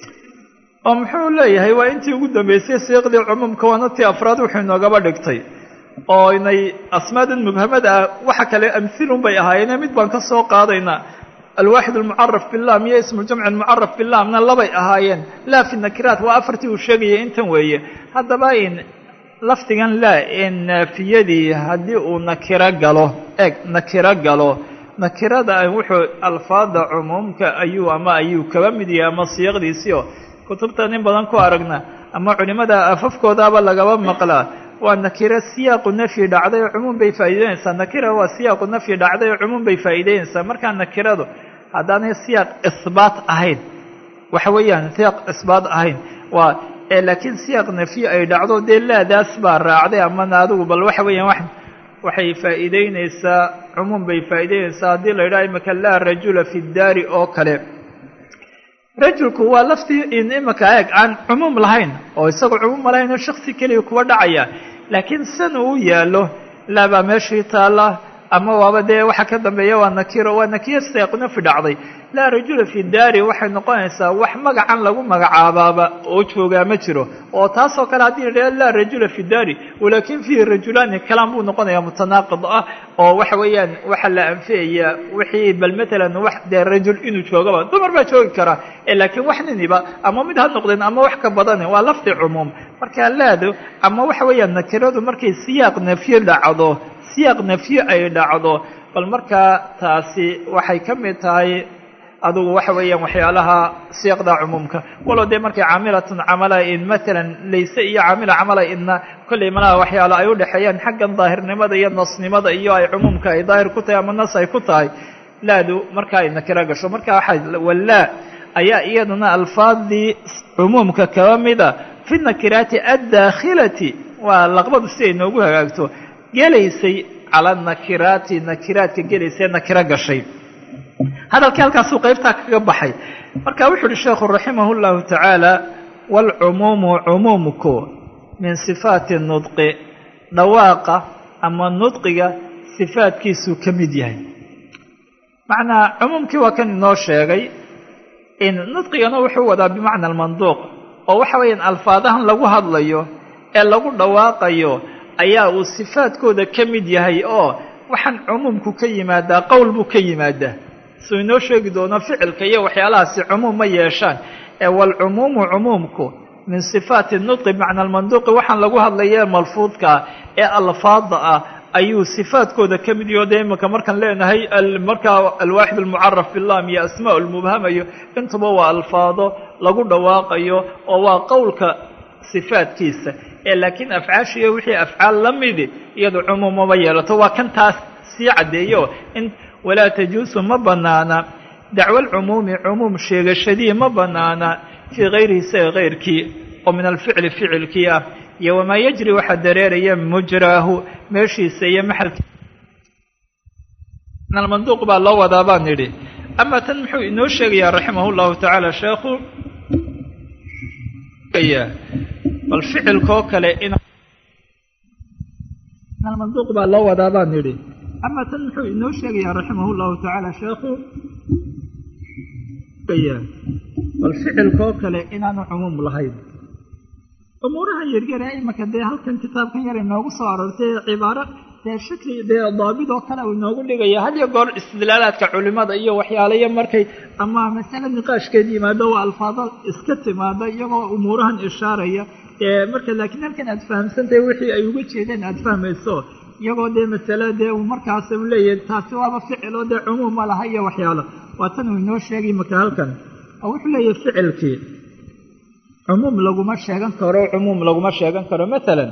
Speaker 1: oo muxuu leeyahay waa intii ugu dambeysay siiqdii cumuumka waana tii afraad wuxuu inoogaba dhigtay oo inay asmaadan mubhamada ah waxa kale amhilun bay ahaayeene mid baan ka soo qaadaynaa alwaaxid almucaraf bilam iyo ismuljamci almucaraf bilamna labay ahaayeen laa fi nakiraat waa afartii uu sheegayay intan weeye haddaba in lafdigan laa ee naafiyadii haddii uu nakiro galo eg nakiro galo nakirada wuxuu alfaada cumuumka ayuu ama ayuu kaba mid yahay ama siyaqdiisii oo kutubta nin badan ku aragna ama culimada afafkoodaaba lagaba maqlaa waa nakiro siyaaqu nafyi dhacday oo cumuum bay faa'iideynaysaa nakira waa siyaaqu nafyi dhacday oo cumuum bay faa'iideynaysaa markaa nakiradu haddaanay siyaaq isbaat ahayn waxa weeyaan siyaaq isbaat ahayn waa laakiin siyaaq nafyi ay dhacdo dee laadaas baa raacday amana adigu bal waxa weeyaan wax waxay faa'iideynaysaa cumuum bay faa'iideynaysaa haddii la yidhaha imaka laa rajula fi daari oo kale rajulku waa laftii in imaka eeg aan cumuum lahayn oo isagoo cumuum lahayn oo shaksi keliya kuwa dhacaya laakiin san uu yaallo laa baa meeshii taalla ama waaba dee waxa ka dambeeya waa nakiro waa nakiro seeqnafi dhacday laa rajula fi daari waxay noqonaysaa wax magacan lagu magacaabaaba oo joogaa ma jiro oo taasoo kale haddii la laa rajula fi daari walaakin fiihi rajulaani kalaan buu noqonayaa mutanaaqid ah oo waxa weeyaan waxaa la anfiyayaa wixii bal matalan wax dee rajul inuu joogaba dumar baa joogi karaa laakiin wax niniba ama mid ha noqdeen ama wax ka badane waa lafdi cumuum marka laado ama waxa weeyaan nakiradu markay siyaaq nafyi dhacdo siyaaq nafyi ay dhacdo bal markaa taasi waxay ka mid tahay adugu waxa weeyaan waxyaalaha siyaaqda cumuumka walow dee markay caamilatun camala in matalan layse iyo caamila camala inna kollay malaha waxyaala ay u dhexeeyaan xaggan daahirnimada iyo nasnimada iyo ay cumuumka ay daahir ku tahay ama nas ay ku tahay laadu marka ay nakiro gasho marka waxaa walaa ayaa iyaduna alfaadii cumuumka kaba mida fi nakiraati addaakhilati waa laqbadu si ay noogu hagaagto gelaysay cala nakiraati nakiraadka gelaysay nakiro gashay hadalkii halkaasuu qaybtaa kaga baxay marka wuxu uhi sheekhu raximah اllahu tacaala wاlcumuumu cumuumku min sifaati nudqi dhawaaqa ama nudqiga sifaadkiisuu ka mid yahay macnaa cumuumkii waa kan inoo sheegay in nudqigana wuxuu wadaa bimacna almanduuq oo waxa weeyaan alfaadahan lagu hadlayo ee lagu dhawaaqayo ayaa uu sifaadkooda ka mid yahay oo waxaan cumuumku ka yimaadaa qowl buu ka yimaadaa suu inoo sheegi doono ficilka iyo waxyaalahaasi cumuum ma yeeshaan ee waalcumuumu cumuumku min sifaati nudqi macna almanduuqi waxaan lagu hadlaya malfuudkaa ee alfaada ah ayuu sifaadkooda ka mid yaho dee imanka markaan leenahay markaa alwaaxid almucaraf bilam iyo asmaa lmubhamayo intuba waa alfaado lagu dhawaaqayo oo waa qowlka sifaadkiisa ee laakiin afcaashiiyo wixii afcaal la midi iyadu cumuumama yeelato waa kan taas sii caddeeyo in walaa tajuusu ma banaana dacwo alcumuumi cumuum sheegashadii ma banaana fii hayrihi isaga kayrkii oo min alficli ficilkii ah iyo wamaa yajri waxaa dareeraya mujraahu meeshiisa iyo maxalki almanduuq baa loo wadaa baan nidhi ama tan muxuu inoo sheegayaa raximah llahu tacaala sheekhu bal ficilkoo kale in almanduuq baa loo wadaa baan nidhi ama tan muxuu inoo sheegayaa raximah llahu tacaala sheekhu bal ficilkoo kale inaanu cumuum lahayn umuuraha yaryare imanka dee halkan kitaabkan yar inoogu soo aroortay cibaaro dee shakli dee daabid oo kale uu inoogu dhigaya had iyo goor istidlaalaadka culimada iyo waxyaalayo markay ama masale niqaashkeed yimaado waa alfaado iska timaada iyagoo umuurahan ishaaraya ee marka laakiin halkan aad fahamsantahay wixii ay uga jeedeen aad fahmayso iyagoo dee masale dee uu markaas u leeyahay taasi waaba ficil oo dee cumuum ma laha iyo waxyaalo waa tan uu inoo sheegay marka halkan oo wuxuu leeyahay ficilkii cumuum laguma sheegan karo cumuum laguma sheegan karo maalan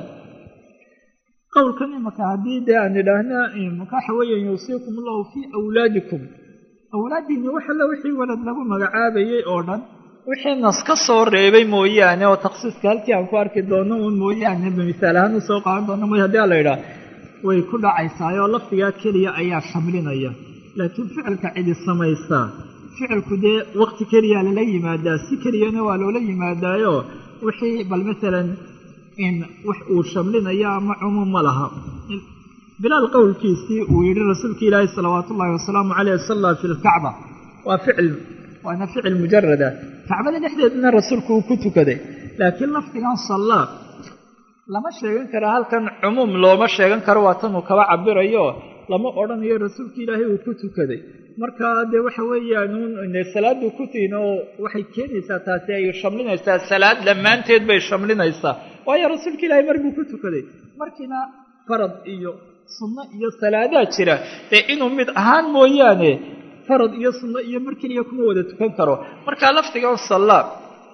Speaker 1: qowlkan imaka haddii dee aan idhaahna waxa weeyaan yuusiikum allahu fii awlaadikum awlaadiinni waxalla wixii walad lagu magacaabayay oo dhan wixii nas ka soo reebay mooyaane oo taksiiska halkii aan ku arki doono un mooyaane misaal ahaan usoo qaadan doono mooy hadii ala idhaah way ku dhacaysaayoo lafdigaa keliya ayaa shamlinaya laakiin ficilka cidi samaysaa ficilku dee waqti keliyaa lala yimaadaa si keliyana waa loola yimaadaayo wixii bal maalan in wax uu shamlinayo ama cumuum ma laha bilaal qowlkiisii uu yidhi rasuulka ilaahi salawaatu ullahi wasalaamu caleyh salla fi lkacba waa ficil waana ficil mujarada kacbada dhexdeedana rasuulku uu ku tukaday laakiin lafdigan sallaa lama sheegan karo halkan cumuum looma sheegan karo waa tan uu kaba cabirayo lama odhanayo rasuulka ilaahay uu ku tukaday marka dee waxa weeyaan salaaduu ku tihin oo waxay keenaysaa taasi ay shamlinaysaa salaad dhammaanteed bay shamlinaysaa waayo rasuulka ilaahay mar buu ku tukaday markiina farad iyo sunno iyo salaadaa jira dee inuu mid ahaan mooyaane farad iyo sunno iyo mar keliya kuma wada tukan karo marka lafdigan sallaa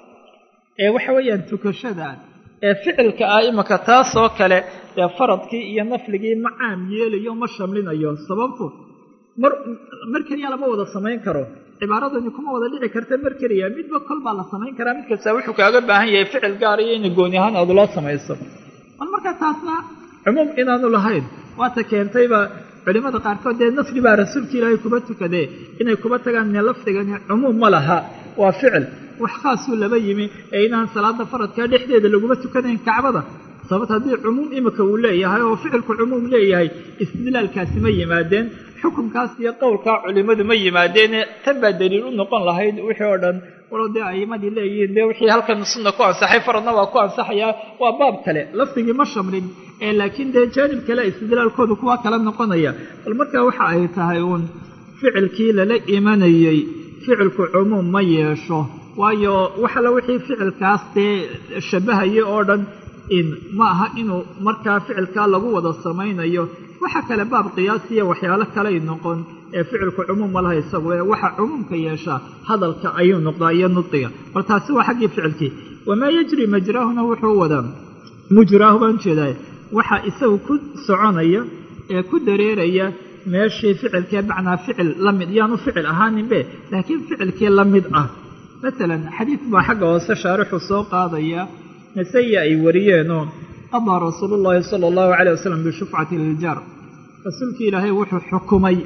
Speaker 1: ee waxa weeyaan tukashadan ee ficilka ah imanka taasoo kale dee faradkii iyo nafligii ma caam yeelayo ma shamlinayo sababtu mar mar keliya lama wada samayn karo cibaaradani kuma wada dhici karta mar keliya midba kol baa la samayn karaa mid kasta wuxuu kaaga baahan yahay ficil gaar iyo ina gooni ahaan aad loo samayso bal marka taasna cumuum inaanu lahayn waata keentayba culimada qaarkood dee nafli baa rasuulka ilaahay kuba tukadee inay kuba tagaan ne lafdigani cumuum ma laha waa ficil wax khaasuu laba yimi ee inaan salaada faradkaa dhexdeeda laguma tukanayn kacbada sababt haddii cumuum imika uu leeyahay oo ficilku cumuum leeyahay istidlaalkaasi ma yimaadeen xukunkaas iyo qowlkaa culimmadu ma yimaadeene tan baa daliil u noqon lahayd wixii oo dhan walow dee a'imadii leeyihiin dee wixii halkan sunna ku ansaxay faradna waa ku ansaxayaa waa baab kale lafdigii ma shamlin ee laakiin dee jaanib kale istidlaalkoodu kuwa kala noqonaya bal markaa waxa ay tahay uun ficilkii lala imanayey ficilku cumuum ma yeesho waayo waxalla wixii ficilkaas dee shabahayay oo dhan in ma aha inuu markaa ficilkaa lagu wada samaynayo waxa kale baab qiyaasiya waxyaalo kaley noqon ee ficilku cumuum ma laha isagu ee waxa cumuumka yeeshaa hadalka ayuu noqdaa iyo nudqiga bal taasi waa xaggii ficilkii wamaa yajri majraahuna wuxuu wadaa mujraahu baan jeedaa waxa isagu ku soconaya ee ku dareeraya meeshii ficilkee macnaa ficil la mid yaanu ficil ahaaninbe laakiin ficilkii la mid ah masalan xadiid baa xagga hoose shaarixu soo qaadaya nasaya ay wariyeenoo qadaa rasuulu llaahi sala allahu caleyh wasalam bishufcati liljaar rasuulkii ilaahay wuxuu xukumay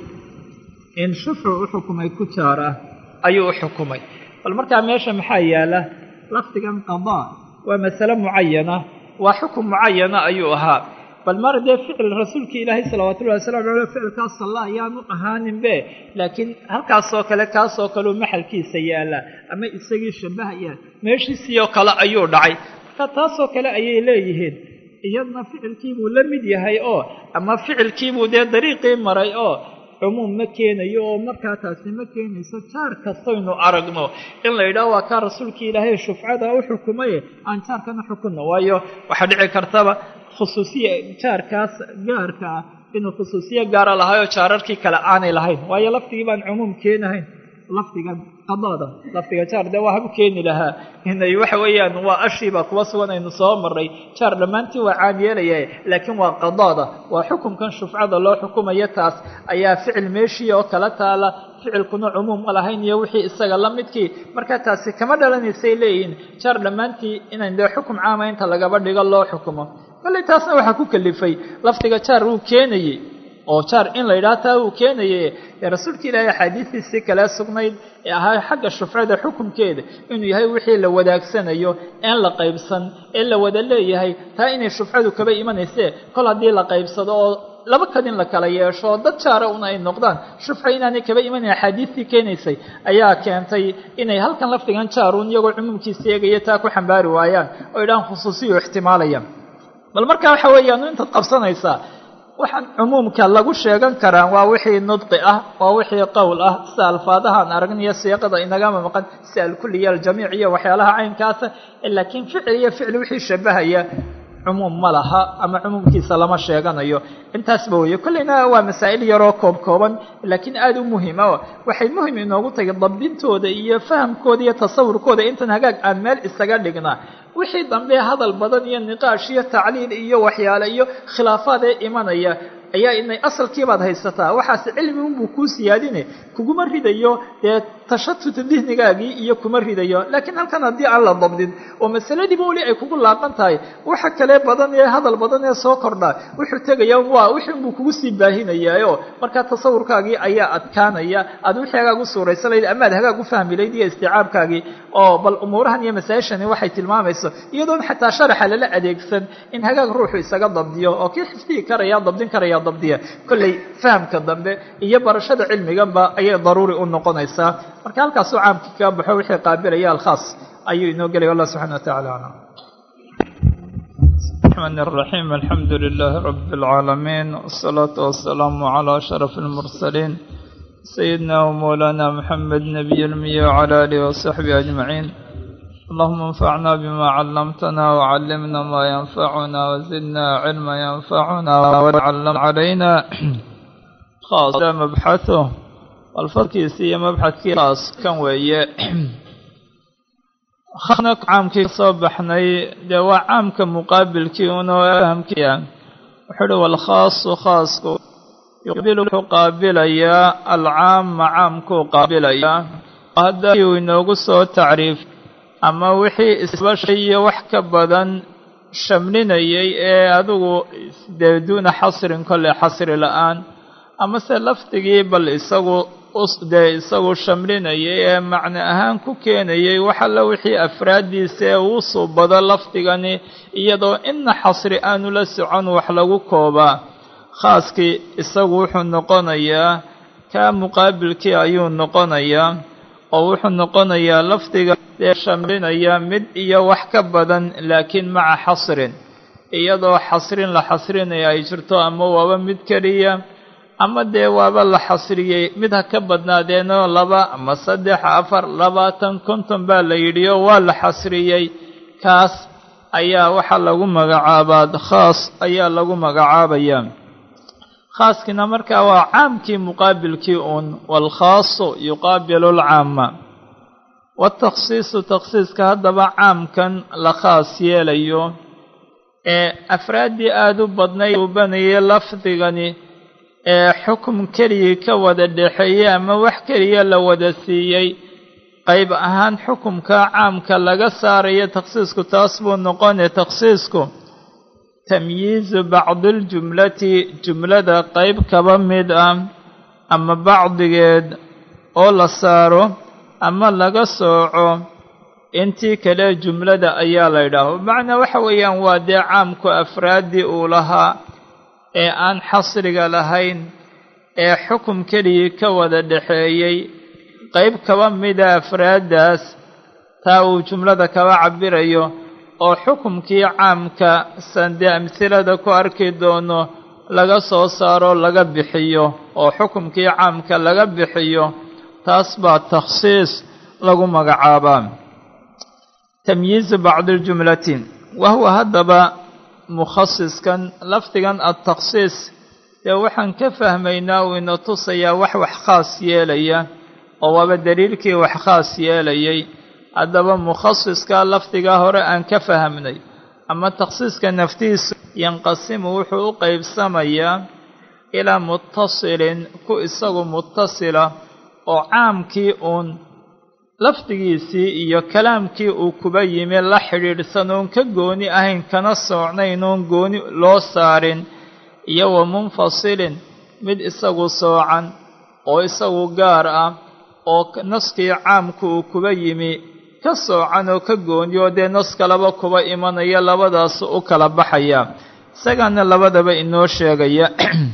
Speaker 1: in shufcu u xukumay ku jaar ah ayuu u xukumay bal markaa meesha maxaa yaala lafdigan qadaa waa masale mucayana waa xukum mucayana ayuu ahaa bal mar dee ficil rasuulkii ilaahay salawaatullahi wasalamu caleyh ficilkaas salla ayaanu ahaaninbe laakiin halkaasoo kale kaasoo kaleu maxalkiisa yaalla ama isagii shabahaya meeshiisiioo kale ayuu dhacay marka taasoo kale ayay leeyihiin iyadna ficilkiibuu la mid yahay oo ama ficilkiibuu dee dariiqii maray oo cumuum ma keenayo oo markaa taasi ma keenayso jaar kastaynu aragno in la yidhaho waa kaa rasuulkii ilaahay shufcada u xukumaye aan jaarkana xukunno waayo waxaa dhici kartaba khusuusiya jaarkaas gaarka ah inuu khusuusiyo gaara lahaayoo jaararkii kale aanay lahayn waayo lafdigii baan cumuum keenahayn lafdiga qadaada lafdiga jaar dee waa habu keeni lahaa inay waxa weeyaan waa ashiiba kuwa sugan aynu soo maray jaar dhammaantii waa caan yeelaya laakiin waa qadaada waa xukumkan shufcada loo xukumayo taas ayaa ficil meeshii oo kala taala ficilkuna cumuum ma lahayn iyo wixii isaga la midkii marka taasi kama dhalanaysay leeyihiin jaar dhammaantii inayn dee xukum caama inta lagaba dhigo loo xukumo kolley taasna waxaa ku kalifay lafdiga jaar wuu keenayey oo jaar in la yidhaha taa uu keenaye ee rasuulka ilaahay axaadiistiisii kale sugnayd ee ahaa xagga shufcada xukumkeeda inuu yahay wixii la wadaagsanayo een la qaybsan ee la wada leeyahay taa inay shufcadu kaba imanaysee kol haddii la qaybsado oo laba kadin la kala yeesho dad jaara un ay noqdaan shufca inaanay kaba imanayn axaadiistii keenaysay ayaa keentay inay halkan lafdigan jaaruun iyagoo cumuumkiisa eegaya taa ku xambaari waayaan oo idhaan khusuusiyo ixtimaalayaan bal marka waxa weeyaan intaad qabsanaysaa waxaan cumuumka lagu sheegan karaa waa wixii nudqi ah waa wixii qowl ah sida alfaadahaan aragniyo siiqada inagama maqan si alkulliya aljamiic iyo waxyaalaha caynkaasa laakiin ficil iyo ficil wixii shabahaya cumuum ma laha ama cumuumkiisa lama sheeganayo intaasba weeye kolleyna waa masaa'il yaroo koob kooban laakiin aada u muhima waxay muhim inoogu tahay dabdintooda iyo fahamkooda iyo tasawurkooda intan hagaag aan meel isaga dhignaa wixii dambe hadal badan iyo niqaash iyo tacliil iyo waxyaale iyo khilaafaad ee imanaya ayaa inay asalkiibaad haysataa waxaase cilmi unbuu kuu siyaadine kuguma ridayo dee tashatuta dihnigaagii iyo kuma ridayo laakiin halkan haddii aan la dabdin oo masaladiiba weli ay kugu laaqan tahay waxa kale badan ee hadal badan ee soo kordhaa wuxuu tegaya waa wixii unbuu kugu sii baahinayaayo markaa tasawurkaagii ayaa adkaanaya aad wixii hagaag u suuraysanayd ama ad hagaag u fahmi layd iyo isticaabkaagii oo bal umuurahan iyo masaa-ishani waxay tilmaamayso iyadoon xataa sharaxa lala adeegsan in hagaag ruuxu isaga dabdiyo oo kii xifdihi karaya dabdin karaya dabdiya kolley fahamka dambe iyo barashada cilmiganba ayay daruuri u noqonaysaa marka halkaasuu caamkii kaga baxo wixii qaabilaya alkhaas ayuu inoo gelaya allah subxana wa tacala aclam
Speaker 2: الرحمن الرحيم الحمد لله رب العالمين والصلاة والسلام على أشرف المرسلين سيدنا ومولانا محمد نبي المية وعلى آله وصحبه أجمعين اللهم انفعنا بما علمتنا وعلمنا ما ينفعنا وزدنا علما ينفعنا وعلم علينا خاص مبحثه والفركيسي مبحث خاص كان ويه khana caamkii kasoo baxnay dee waa caamka muqaabilkii unoo fahamkiia wuxuu uhi walkhaasu khaasku yuqbilu wuxuu qaabilayaa alcaama caamkuu qaabilayaa haddii uu inoogu soo tacriif ama wixii isbashay iyo wax ka badan shamlinayay ee adigu dee duuna xasrin kolley xasri la-aan amase lafdigii bal isagu dee isagu shamlinayay ee macno ahaan ku keenayay wax alla wixii afraaddiisa ee uu suubado lafdigani iyadoo inna xasri aanu la socon wax lagu koobaa khaaskii isagu wuxuu noqonayaa kaa muqaabilkii ayuu noqonayaa oo wuxuu noqonayaa lafdiga ee shamlinaya mid iyo wax ka badan laakiin maca xasrin iyadoo xasrin la xasrinaya ay jirto ama waaba mid keliya ama dee waaba la xasriyey mid ha ka badnaadeenoo laba ama saddex afar labaatan konton baa la yidhi oo waa la xasriyey kaas ayaa waxaa lagu magacaabaa khaas ayaa lagu magacaabayaa khaaskiina markaa waa caamkii muqaabilkii uun waalkhaasu yuqaabilu alcaama watakhsiisu takhsiiska haddaba caamkan la khaas yeelayo ee afraaddii aada u badnayd uubanayay lafdigani ee xukum keligii ka wada dhexeeyey ama wax keliya la wada siiyey qayb ahaan xukumka caamka laga saarayo takhsiisku taas buu noqonaya takhsiisku tamyiizu bacdiiljumlati jumlada qayb kaba mid ah ama bacdigeed oo la saaro ama laga sooco intii kale jumlada ayaa la yidhaaho macnaa waxa weeyaan waa dee caamku afraaddii uu lahaa ee aan xasriga lahayn ee xukum keligii ka wada dhexeeyey qayb kaba mida afraaddaas taa uu jumlada kaba cabirayo oo xukumkii caamka sande amhilada ku arki doono laga soo saaro laga bixiyo oo xukumkii caamka laga bixiyo taas baa takhsiis lagu magacaabaa tamyiizu bacdi ljumlati wahuwa haddaba mukhasiskan lafdigan adtakhsiis dee waxaan ka fahmaynaa uu ina tusayaa wax wax khaas yeelaya oo waaba daliilkii wax khaas yeelayay haddaba mukhasiska lafdigaa hore aan ka fahmnay ama takhsiiska naftiisu yanqasimu wuxuu u qeybsamayaa ilaa muttasilin ku isagu muttasila oo caamkii uun lafdigiisii iyo kalaamkii uu kuba yimi la xidhiidhsan oon ka gooni ahayn kana soocnayn oon gooni loo saarin iyo wa munfasilin mid isagu soocan oo isagu gaar ah oo naskii caamku uu kuba yimi ka soocan oo ka gooniyo dee nas kalaba kuba imanaya labadaas u kala baxaya isagaana labadaba inoo sheegaya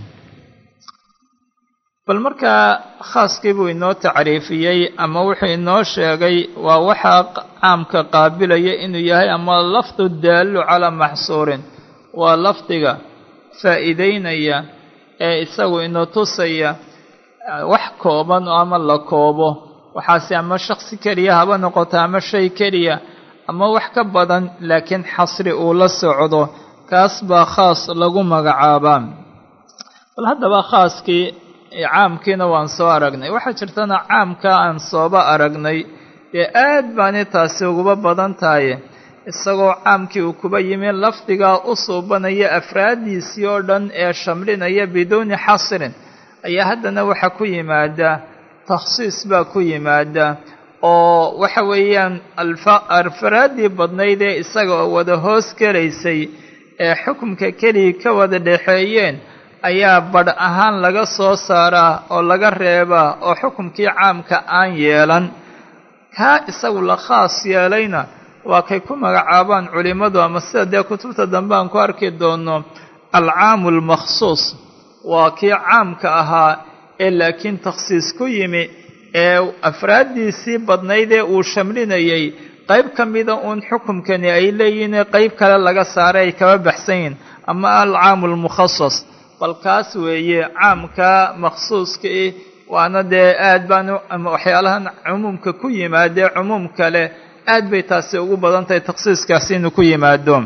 Speaker 2: bal markaa khaaskii buu inoo tacriifiyey ama wuxuu inoo sheegay waa waxaa caamka qaabilaya inuu yahay ama lafdu daallu calaa maxsuurin waa lafdiga faa'iideynaya ee isagu ina tusaya wax kooban ama la koobo waxaase ama shaksi keliya haba noqoto ama shay keliya ama wax ka badan laakiin xasri uu la socdo kaas baa khaas lagu magacaabaa bal haddaba khaaskii caamkiina waan soo aragnay waxaa jirtana caamka aan sooba aragnay dee aad baani taasi uguba badan tahay isagoo caamkii uu kuba yimi lafdigaa u suubanaya afraaddiisii oo dhan ee shamlinaya biduuni xasrin ayaa haddana waxa ku yimaada takhsiis baa ku yimaada oo waxa weeyaan afraaddii badnayd ee isaga oo wada hoos gelaysay ee xukumka keligii ka wada dhexeeyeen ayaa badh ahaan laga soo saaraa oo laga reebaa oo xukumkii caamka aan yeelan kaa isagu la khaas yeelayna waa kay ku magacaabaan culimmadu ama sida dee kutubta dambe aan ku arki doono alcaamu almakhsuus waa kii caamka ahaa ee laakiin takhsiis ku yimi ee afraaddiisii badnayd ee uu shamlinayay qayb ka mida uun xukumkani ay leeyihiin qayb kale laga saaray ay kaba baxsan yihin ama alcaamu almukhasas bal kaas weeye caamka makhsuuska ih waana dee aad baan waxyaalahan cumuumka ku yimaadee cumuum kale aad bay taasi ugu badan tahay takhsiiskaasi inuu ku yimaado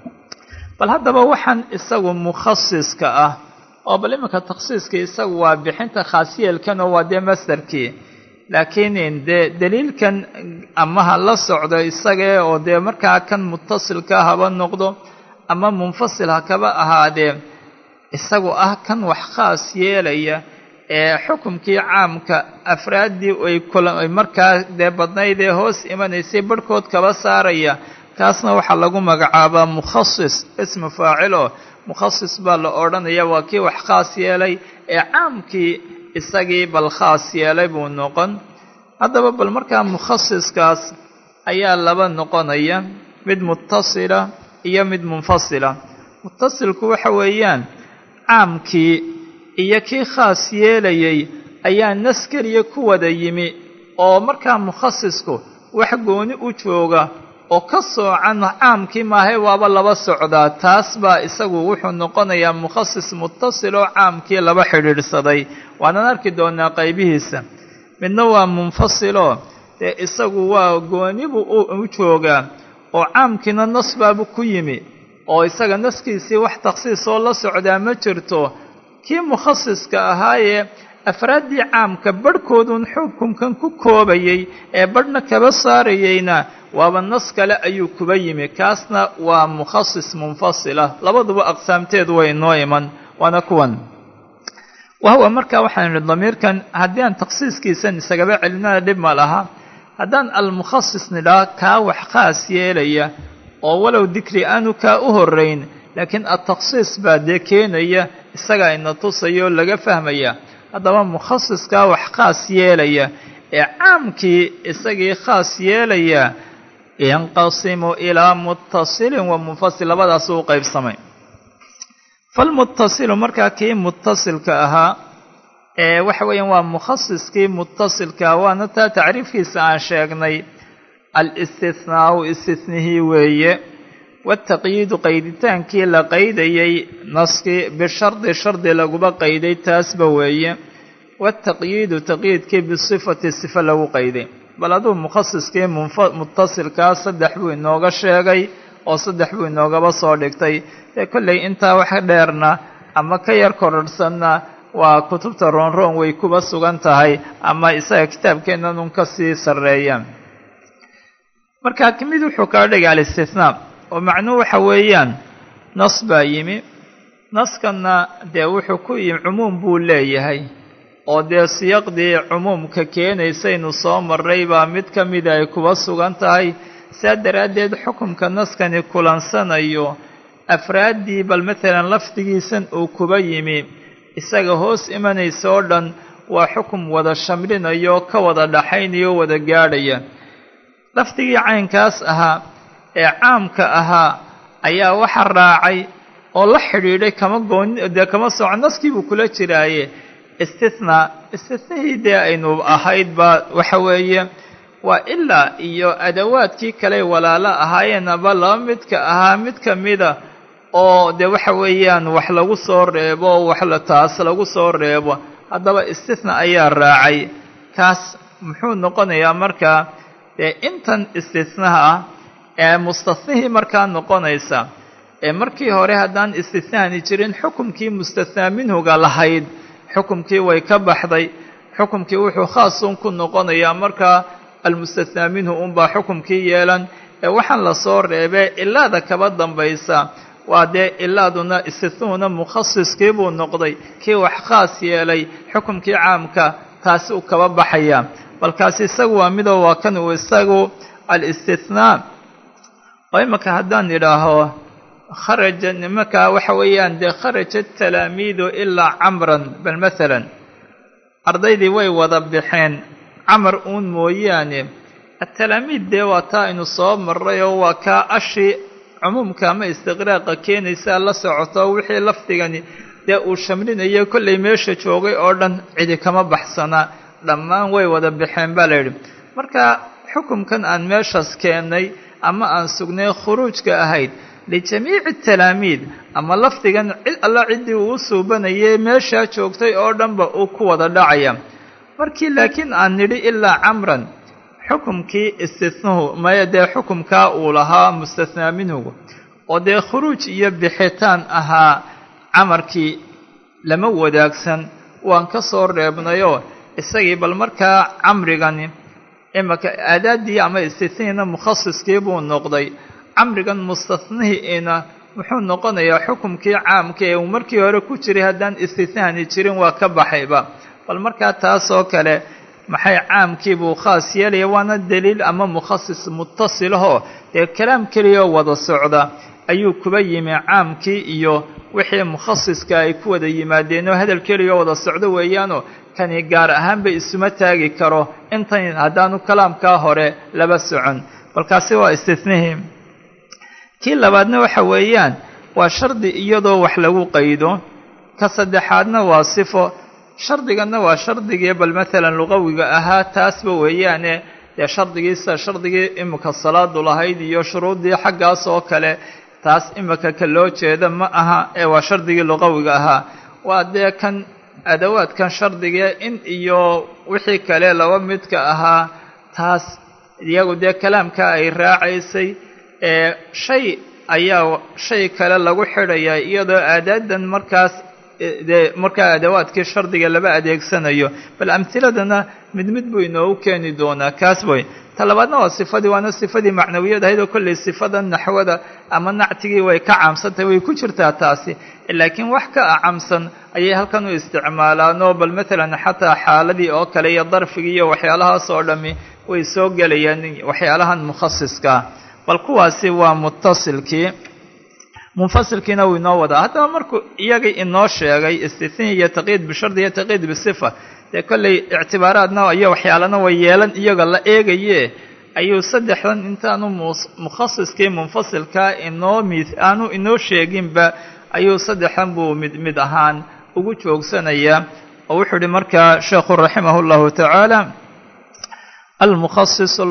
Speaker 2: bal haddaba waxaan isagu mukhasiska ah oo bal iminka takhsiiska isagu waa bixinta khaasyeelkan oo waa dee masdarkii laakiin dee daliilkan amaha la socdo isagee oo dee markaa kan mutasilka haba noqdo ama munfasil ha kaba ahaadee isagu ah kan wax khaas yeelaya ee xukumkii caamka afraaddii ay kula markaa dee badnayd ee hoos imanaysay barhkood kaba saaraya kaasna waxaa lagu magacaabaa mukhasis ismu faacilo mukhasis baa la odhanaya waa kii wax khaas yeelay ee caamkii isagii bal khaas yeelay buu noqon haddaba bal markaa mukhasiskaas ayaa laba noqonaya mid mutasila iyo mid munfasila mutasilku waxa weeyaan caamkii iyo kii khaas yeelayay ayaa nas keliya ku wada yimi oo markaa mukhasisku wax gooni u jooga oo ka soocan caamkii maahay waaba laba socdaa taas baa isagu wuxuu noqonayaa mukhasis mutasil oo caamkii laba xidhiidhsaday waanaan arki doonaa qaybihiisa midna waa munfasiloo dee isagu waa goonibuu u joogaa oo caamkiina nas baabu ku yimi oo isaga naskiisii wax takhsiis oo la socdaa ma jirto kii mukhasiska ahaayee afraaddii caamka badhkoodun xukunkan ku koobayay ee badhna kaba saarayeyna waaba nas kale ayuu kuba yimi kaasna waa mukhasis munfasila labaduba aqsaamteedu way inoo iman waana kuwan wahuwa markaa waxaan idhi damiirkan haddii aan takhsiiskiisan isagaba celinana dhib ma laha haddaan almukhasis nidhaa kaa wax khaas yeelaya oo walow dikri aanu kaa u horeyn laakiin adtakhsiis baa dee keenaya isagaa ina tusaya oo laga fahmaya haddaba mukhasiskaa wax khaas yeelaya ee caamkii isagii khaas yeelaya yanqasimu ilaa muttasilin wa munfasil labadaasuu u qaybsamay falmuttasilu markaa kii muttasilka ahaa ee waxa weeyaan waa mukhasiskii muttasilka waana taa tacriifkiisa aan sheegnay alistihnaau istinihii weeye wataqyiidu qayditaankii la qaydayey naskii bishardi shardi laguba qayday taasba weeye wataqyiidu taqyiidkii bisifati sifa lagu qayday bal aduu mukhasiskii muttasilkaa saddex buu inooga sheegay oo saddex buu inoogaba soo dhigtay dee kolley intaa wax dheerna ama ka yar kororhsanna waa kutubta roonroon way kuba sugan tahay ama isaga kitaabkeennan un ka sii sarreeya markaa mid wuxuu kala dhigay alistithnaa oo macnuhu waxa weeyaan nas baa yimi naskanna dee wuxuu ku yimi cumuum buu leeyahay oo dee siyaqdii cumuumka keenaysaynu soo marray baa mid ka mida ay kuba sugan tahay saa daraaddeed xukumka naskani kulansanayo afraaddii bal matalan lafdigiisan uu kuba yimi isaga hoos imanaysa oo dhan waa xukum wada shamlinayo ka wada dhaxaynayo wada gaadhaya lafdigii caynkaas ahaa ee caamka ahaa ayaa waxa raacay oo la xidhiidhay kama gooni dee kama soco naskiibuu kula jiraaye istithnaa istithnahii dee aynu ahayd baa waxa weeye waa ilaa iyo adawaadkii kaley walaalo ahaayeen aba laba midka ahaa mid ka mida oo dee waxa weeyaan wax lagu soo reebo wax la taas lagu soo reebo haddaba istithna ayaa raacay kaas muxuu noqonayaa markaa dee intan istithnaha ah ee mustathnihii markaa noqonaysa ee markii hore haddaan istithnahani jirin xukumkii mustathnaa minhuga lahayd xukumkii way ka baxday xukumkii wuxuu khaasun ku noqonayaa markaa almustathnaa minhu unbaa xukumkii yeelan ee waxaan lasoo reebee ilaada kaba dambaysa waa dee ilaaduna istithnuhuna mukhasiskii buu noqday kii wax khaas yeelay xukumkii caamka taasi uu kaba baxaya balkaasi isagu waa midoo waa kan uu isagu alistithnaa oo imanka haddaan idhaaho kharaja nimankaa waxa weeyaan dee kharaja talaamiidu ilaa camran bal maalan ardaydii way wada baxeen camar uun mooyaane atalaamiid dee waa taa aynu soo marray oo waa kaa ashi cumuumka ama istiqraaqa keenaysaa la socoto wixii lafdigani dee uu shamlinayo kollay meesha joogay oo dhan cidi kama baxsanaa dhammaan way wada baxeen baa la yidhi marka xukumkan aan meeshaas keennay ama aan sugnay khuruujka ahayd lijamiici talaamiid ama lafdigan cid alla ciddii uu u suubanayay meeshaa joogtay oo dhanba uu ku wada dhacaya markii laakiin aan nidhi ilaa camran xukumkii istithnuhu maya dee xukumkaa uu lahaa mustathnaa minhugu oo dee khuruuj iyo bixitaan ahaa camarkii lama wadaagsan waan ka soo reebnayoo isagii bal markaa camrigani imanka aadaaddii ama istithnihiina mukhasiskii buu noqday camrigan mustathnihiina muxuu noqonayaa xukumkii caamka ee uu markii hore ku jiray haddaan istithnahani jirin waa ka baxayba bal markaa taasoo kale maxay caamkii buu khaas yeelaya waana daliil ama mukhasis muttasilahoo dee kalaam keliyaoo wada socda ayuu kuba yimi caamkii iyo wixii mukhasiska ay ku wada yimaadeenoo hadal keliyaoo wada socdo weeyaanoo kani gaar ahaanba isuma taagi karo intan haddaanu kalaamkaa hore laba socon balkaasi waa istithnihii kii labaadna waxa weeyaan waa shardi iyadoo wax lagu qaydo ka saddexaadna waa sifo shardiganna waa shardigii bal maalan luqawiga ahaa taasba weeyaane dee shardigiisa shardigii imika salaadu lahayd iyo shuruuddii xaggaas oo kale taas imika ka loo jeeda ma aha ee waa shardigii luqawiga ahaa waa dee kan adawaadkan shardigee in iyo wixii kale laba midka ahaa taas iyagu dee kalaamka ay raacaysay ee shay ayaa shay kale lagu xidhayaa iyadoo aadaadan markaas dee markaa adawaadkii shardiga laba adeegsanayo bal amhiladana mid mid buu inoogu keeni doonaa kaas way ta labaadna waa sifadii waana sifadii macnawiyad ahayd oo kollay sifada naxwada ama nactigii way ka caamsantahay way ku jirtaa taasi laakiin wax ka acamsan ayay halkan u isticmaalaanoo bal maalan xataa xaaladii oo kale iyo darfigii iyo waxyaalahaas oo dhammi way soo gelayaan waxyaalahan mukhasiskaa bal kuwaasi waa muttasilkii munfasilkiina wuu inoo wadaa haddaba markuu iyagii inoo sheegay istithni iyo taqyiid bishardi iyo taqyiid bisifa dee kollay ictibaaraadna iyo waxyaalana way yeelan iyaga la eegaye ayuu saddexdan intaanu mukhasiskii munfasilkaa inoo mid aanu inoo sheeginba ayuu saddexdan buu mid mid ahaan ugu joogsanayaa oo wuxuu ihi markaa sheekhu raximah اllahu tacaala almukhasis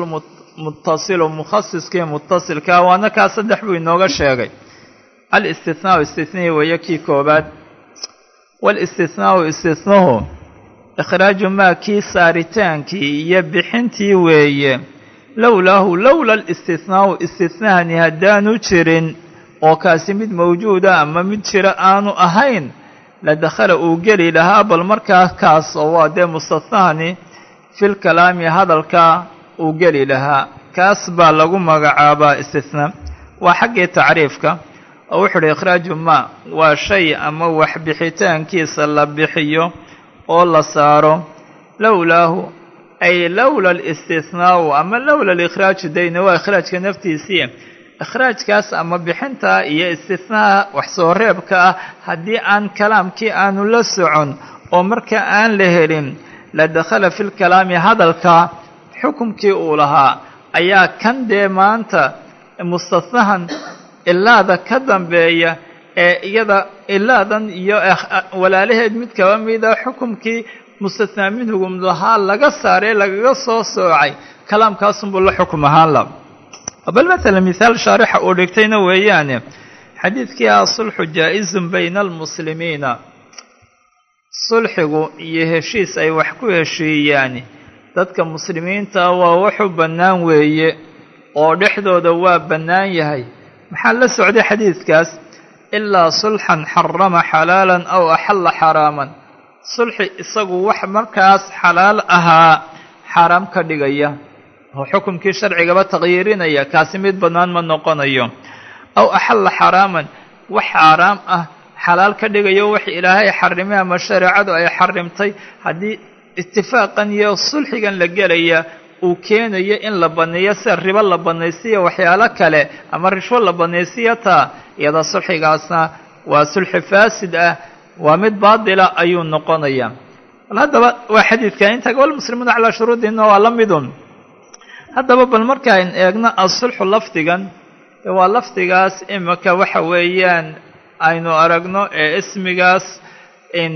Speaker 2: muttasilu mukhasiskii muttasilkaa waana kaa saddex buu inooga sheegay alistihnaau istihnihi weeye kii koobaad waalistihnaau istihnuhu ikhraaju maa kii saaritaankii iyo bixintii weeye lowlaahu lowla alistihnaau istihnahani haddaanu jirin oo kaasi mid mawjuuda ama mid jira aanu ahayn la dakhala uu geli lahaa bal markaa kaas oo waa dee mustathnahani fil kalaami hadalka uu geli lahaa kaas baa lagu magacaabaa istithnaa waa xaggii tacriifka oo wuxu uhi ikhraaju maa waa shay ama wax bixitaankiisa la bixiyo oo la saaro lowlaahu ay lowla alistihnaau ama lowla alikhraaju dayna waa ikhraajka naftiisii ikhraajkaas ama bixinta iyo istihnaha wax soo reebka ah haddii aan kalaamkii aanu la socon oo marka aan la helin la dakhala fi lkalaami hadalka xukumkii uu lahaa ayaa kan dee maanta mustahnahan ilaada ka dambeeya ee iyada ilaadan iyo walaalaheed mid kaba mida xukumkii mustathnaa minhugum lahaa laga saaree lagaga soo soocay kalaamkaasunbuu la xukum ahaan la bal matala mithaal shaarixa uu dhigtayna weeyaane xadiidkii ah sulxu jaa-izun bayna almuslimiina sulxigu iyo heshiis ay wax ku heshiiyaan dadka muslimiinta waa wuxuu bannaan weeye oo dhexdooda waa bannaan yahay maxaa la socday xadiidkaas ilaa sulxan xarama xalaalan aw axalla xaraaman sulxi isagu wax markaas xalaal ahaa xaaraam ka dhigaya oo xukumkii sharcigaba taqyiirinaya kaasi mid bannaan ma noqonayo aw axalla xaraaman wax xaaraam ah xalaal ka dhigayo wax ilaahay xarimay ama shareecadu ay xarimtay haddii itifaaqan iyo sulxigan la gelaya uu keenayo in la banneeyo sida ribo la bannaysiya waxyaalo kale ama rishwo la bannaysiya taa iyada sulxigaasna waa sulxi faasid ah waa mid baadila ayuu noqonaya bal haddaba waa xadiidka inta walmuslimuuna calaa shuruudina waa la midun haddaba bal markaan eegno asulxu lafdigan waa lafdigaas imika waxa weeyaan aynu aragno ee ismigaas in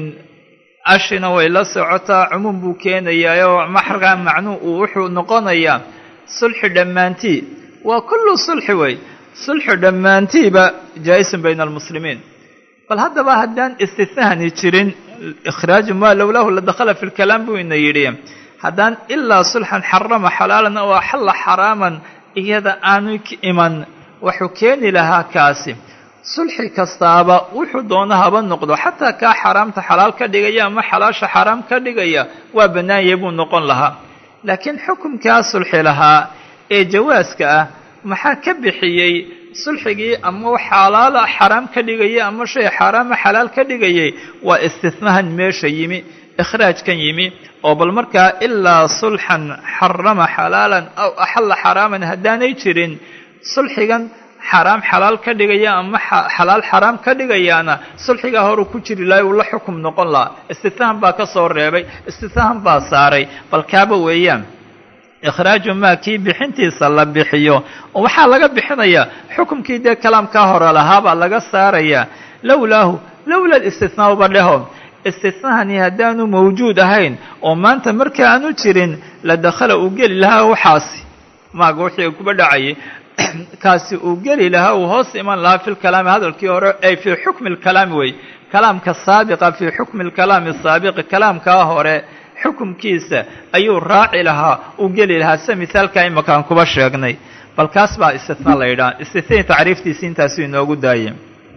Speaker 2: ashina way la socotaa cumuum buu keenayaayoo maxrkaa macnuu uu wuxuu noqonayaa sulxi dhammaantii waa kullu sulxi wey sulxi dhammaantiiba jaa-isun bayna almuslimiin bal haddaba haddaan istithnahani jirin ikhraaju maa lowlahu la dakhala fi lkalaam buu ina yidhi haddaan ilaa sulxan xarama xalaalan oo axalla xaraaman iyada aanu iman wuxuu keeni lahaa kaasi sulxi kastaaba wuxuu doono haba noqdo xataa kaa xaaraamta xalaal ka dhigaya ama xalaasha xaaraam ka dhigaya waa bannaanyay buu noqon lahaa laakiin xukumkaa sulxi lahaa ee jawaaska ah maxaa ka bixiyey sulxigii ama xalaala xaraam ka dhigaya ama shay xaaraama xalaal ka dhigayay waa istihnahan meesha yimi ikhraajkan yimi oo bal markaa ilaa sulxan xarama xalaalan aw axalla xaraaman haddaanay jirin sulxigan xaaraam xalaal ka dhigaya ama xalaal xaraam ka dhigayaana sulxigaa horuu ku jiri lahay uu la xukum noqon lahaa istihnahan baa ka soo reebay istihnahan baa saaray bal kaaba weeyaan ikhraaju maa kii bixintiisa la bixiyo oo waxaa laga bixinayaa xukumkii dee kalaamkaa hore lahaabaa laga saarayaa lowlaahu lowla istihnaauba dheho istihnahani haddaanu mawjuud ahayn oo maanta marka aanu jirin la dakhala uu geli lahaa waxaasi maaga wixii kuba dhacayay kaasi uu geli lahaa uu hoos iman lahaa fi lkalaami hadalkii hore ay fii xukmi lkalaami wey kalaamka saabiqa fii xukmi lkalaami saabiqi kalaamkaa hore xukumkiisa ayuu raaci lahaa uu geli lahaa sida mithaalkaa imakaan kuba sheegnay bal kaas baa istitna la yidhaha istitnai tacriiftiisi intaasuu inoogu daayay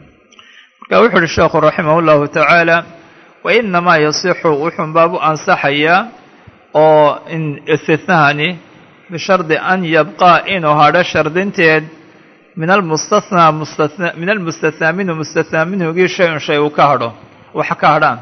Speaker 2: marka wuxu uhi sheekhu raximah llahu tacaala wa inamaa yasixu wuxuun baabu ansaxayaa oo in istitnahani bishardi an yabqaa inuu hadho shardinteed min almustathnaa mustatna min almustathnaa minhu mustathnaa minhugii shay un shay uu ka hadho waxa ka hadhaan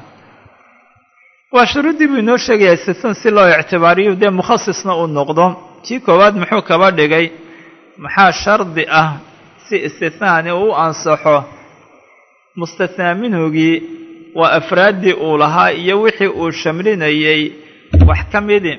Speaker 2: waa shuruuddii buu inoo sheegayaa istithan si loo ictibaariyo dee mukhasisna uu noqdo kii koowaad muxuu kaba dhigay maxaa shardi ah si istithnahani uu ansaxo mustathnaa minhugii waa afraaddii uu lahaa iyo wixii uu shamlinayey wax ka midi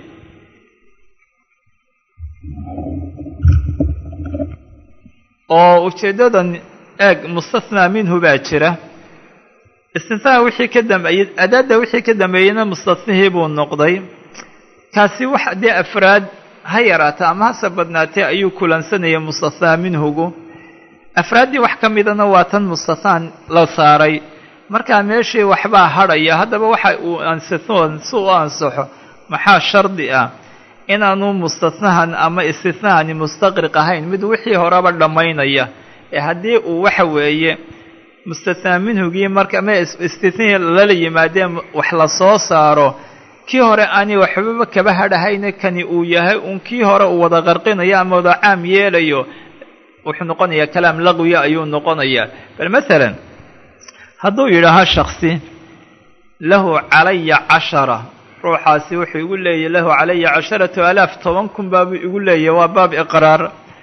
Speaker 2: oo ujeeddadan eeg mustathnaa minhu baa jira istithnaa wixii ka dambeeyey adaadda wixii ka dambeeyeyna mustathnihii buu noqday kaasi wax dee afraad ha yaraata ama hase badnaatee ayuu kulansanayay mustathaa minhugu afraaddii wax ka midana waa tan mustathaan la saaray markaa meeshii waxbaa hadhaya haddaba waxa uu ansithoon si u ansaxo maxaa shardi ah inaanu mustatnahan ama istithnahani mustaqriq ahayn mid wixii horeba dhammaynaya ee haddii uu waxa weeye mustathnaa minhugii marka ma istithnihii lala yimaadeen wax la soo saaro kii hore ani waxbaba kaba hadhahayna kani uu yahay uun kii hore uu wada qarqinayo ama wada caam yeelayo wuxuu noqonayaa kalaam laqwiya ayuu noqonayaa bal masalan hadduu yidhaaho shaksi lahu calaya cashara ruuxaasi wuxuu igu leeyahy lahu calaya casharatu alaaf toban kun baabuu igu leeyahy waa baab iqraar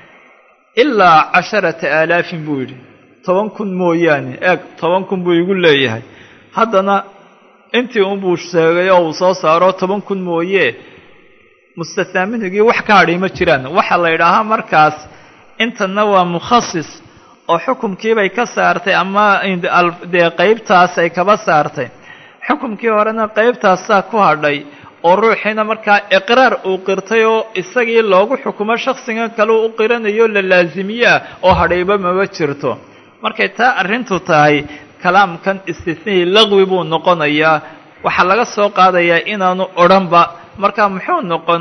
Speaker 2: ilaa casharata aalaafin buu yidhi toban kun mooyaane eeg toban kun buu igu leeyahay haddana intii unbuu sheegay oo uu soo saaro toban kun mooye mustathnaa minhigii wax ka hadhay ma jiraan waxaa la yidhaahaa markaas intanna waa mukhasis oo xukumkiibay ka saartay ama dee qeybtaas ay kaba saartay xukumkii horena qeybtaasaa ku hadhay oo ruuxiina markaa iqraar uu qirtay oo isagii loogu xukumo shaksigan kale u qiranayo la laasimiye ah oo hadhayba maba jirto markay taa arrintu tahay kalaamkan istithnihii laqwi buu noqonayaa waxaa laga soo qaadayaa inaanu odhanba markaa muxuu noqon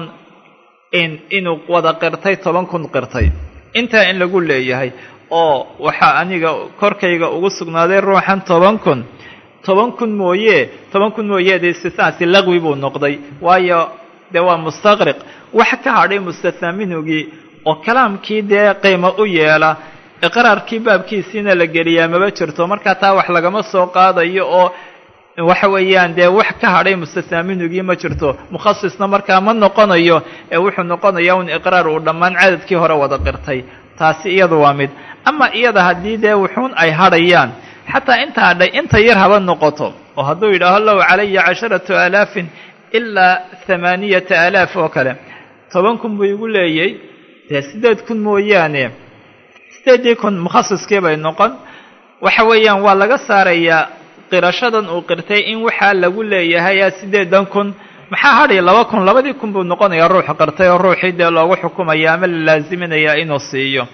Speaker 2: in inuu wada qirtay toban kun qirtay intaa in lagu leeyahay oo waxaa aniga korkayga ugu sugnaaday ruuxan toban kun toban kun mooye toban kun mooye dee istitnaasi laqwi buu noqday waayo dee waa mustaqriq wax ka hadhay mustathnaa minhugii oo kalaamkii dee qiimo u yeela iqraarkii baabkiisiina la geliyaa maba jirto markaa taa wax lagama soo qaadayo oo waxa weeyaan dee wax ka hadhay mustathnaa minhugii ma jirto mukhasisna markaa ma noqonayo ee wuxuu noqonayaa un iqraar uu dhammaan cadadkii hore wada qirtay taasi iyadu waa mid ama iyada haddii dee wuxuun ay hadhayaan xataa inta hadhay inta yar haba noqoto oo hadduu yidhaaho low calaya casharatu aalaafin ilaa hamaaniyata aalaaf oo kale toban kun buu igu leeyay dee siddeed kun mooyaane siddeeddii kun mukhasiskii bay noqon waxa weeyaan waa laga saarayaa qirashadan uu qirtay in waxaa lagu leeyahay siddeedan kun maxaa hadhay laba kun labadii kun buu noqonayaa ruux qirtay oo ruuxii dee loogu xukumaya ama la laaziminayaa inuu siiyo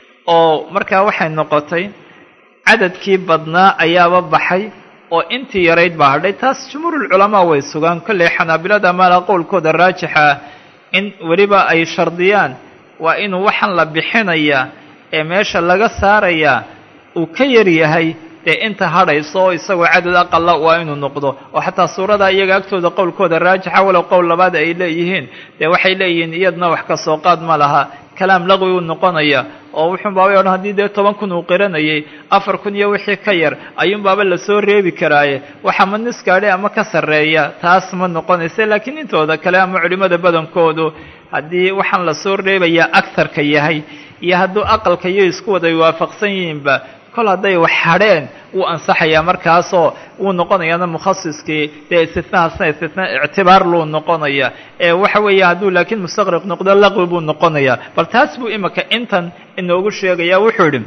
Speaker 2: oo markaa waxay noqotay cadadkii badnaa ayaaba baxay oo intii yarayd baa hadhay taas jumhuurulculamaa way sugaan kolley xanaabilada maala qowlkooda raajixa ah in weliba ay shardiyaan waa inuu waxaan la bixinayaa ee meesha laga saarayaa uu ka yar yahay dee inta hadhayso oo isagoo cadad aqala waa inuu noqdo oo xataa suurada iyaga agtooda qowlkooda raajixa walow qowl labaad ay leeyihiin dee waxay leeyihiin iyadna wax ka soo qaad ma laha kalaam laqwi uu noqonaya oo wuxuun baabay odhan haddii dee toban kun uu qiranayay afar kun iyo wixii ka yar ayuunbaaba lasoo reebi karaaye waxa ma nis gaadhay ama ka sarreeya taas ma noqonaysa laakiin intooda kale ama culimmada badankoodu haddii waxaan lasoo reebayaa agtarka yahay iyo hadduu aqalka iyo isku waday waafaqsan yihiinba kol hadday wax hadheen wuu ansaxayaa markaasoo wuu noqonayaana mukhasiskii dee istitnaasna istitna ictibaar luu noqonaya ee waxa weeye hadduu laakiin mustaqriq noqdo laqwi buu noqonayaa bal taas buu imika intan inoogu sheegaya wuxuu idhi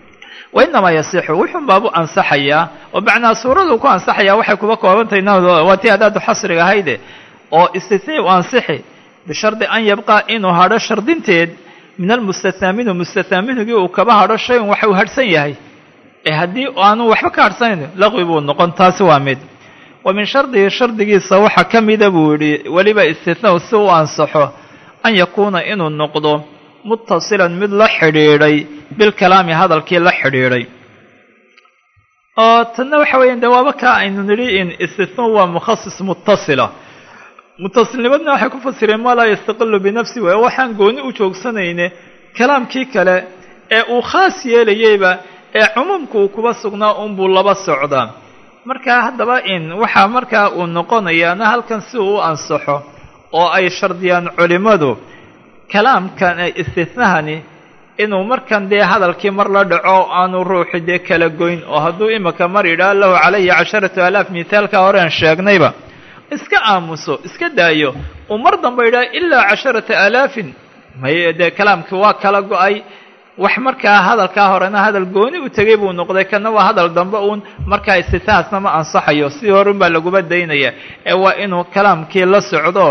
Speaker 2: wa inamaa yasixu wuxuun baabuu ansaxayaa oo macnaa suuraduu ku ansaxayaa waxay kuba koobantahay waa tii adaadu xasriga ahayde oo istitnii u ansixi bishardi an yabqaa inuu hadho shardinteed min almustathnaa minhu mustathnaa minhugii uu kaba hadho shayn waxa uu hadhsan yahay ee haddii aanu waxba ka hadhsanayn laqwi buu noqon taasi waa mid wa min shardihi shardigiisa waxaa ka mida buu yidhi weliba istithnaa si u ansaxo an yakuuna inuu noqdo muttasilan mid la xidhiidhay bilkalaami hadalkii la xidhiidhay oo tanna waxa weeyaan dee waaba kaa aynu nidhi in istithnaa waa mukhasis muttasila mutasilnimadna waxay ku fasireen maa laa yastaqilu binafsi waay waxaan gooni u joogsanayne kalaamkii kale ee uu khaas yeelayeyba ee cumuumka uu kuba sugnaa unbuu laba socdaa markaa haddaba in waxaa markaa uu noqonayaana halkan si uu u ansaxo oo ay shardiyaan culimmadu kalaamkan istithnahani inuu markan dee hadalkii mar la dhaco aanu ruuxi dee kala goyn oo hadduu imika mar yidhaah lahu calaya casharatu alaaf mithaalkaa horean sheegnayba iska aamuso iska daayo uu mar damba yidhaha ilaa casharata aalaafin may dee kalaamkii waa kala go-ay wax markaa hadalkaa horena hadal gooni u tegay buu noqday kana waa hadal dambe uun markaa istithaasna ma ansaxayo sidii hore unbaa laguba daynaya ee waa inuu kalaamkii la socdo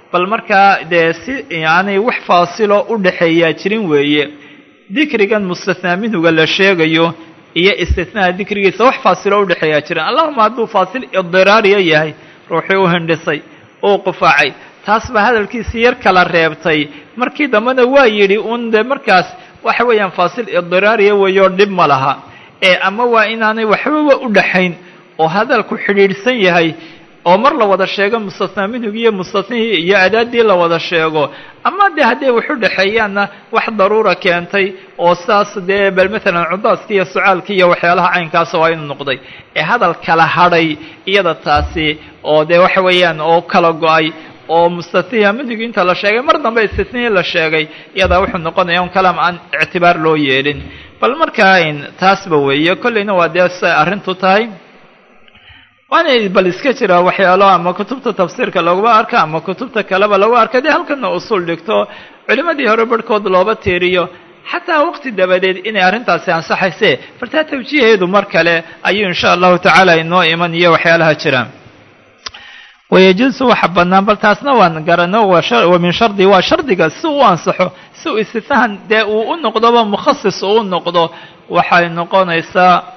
Speaker 2: bal markaa dee si aanay wax faasilo u dhaxeeyaa jirin weeye dikrigan mustathnaa minhuga la sheegayo iyo istithnaa dikrigiisa wax faasilo u dhexeeyaa jirin allahuma hadduu faasil idiraariya yahay ruuxii u hindhisay uu qufaacay taas baa hadalkiisii yar kala reebtay markii dambena waa yidhi uun dee markaas waxa weeyaan faasil idiraariya weeyoo dhib ma laha ee ama waa inaanay waxbaba u dhaxayn oo hadalku xidhiidhsan yahay oo mar la wada sheego mustathnaa minhugii iyo mustathnihii iyo adaadii la wada sheego ama dee hadday wax u dhexeeyaanna wax daruura keentay oo saas dee bal maalan cudaaskii iyo sucaalkii iyo waxyaalaha caynkaasa waa inu noqday ee hadal kala hadhay iyada taasi oo dee waxa weeyaan oo kala go-ay oo mustathiha minhugii inta la sheegay mar dambe istithnihii la sheegay iyadaa wuxuu noqonaya un kalaam aan ictibaar loo yeelin bal markaa taasba weeye kollayna waa dee say arrintu tahay waana bal iska jira waxyaalo ama kutubta tafsiirka laguma arka ama kutubta kaleba lagu arka dee halkana usul dhigto culimmadii hore barhkood looba tiiriyo xataa waqti dabadeed inay arrintaasi ansaxayse fartaa tawjiiheedu mar kale ayuu insha allahu tacaala inoo iman iyo waxyaalaha jira wayajuusu waxa bannaan bal taasna waan garano wa min shardi waa shardiga si u ansaxo si uu istitnahan dee uu u noqdoba mukhasis uu u noqdo waxay noqonaysaa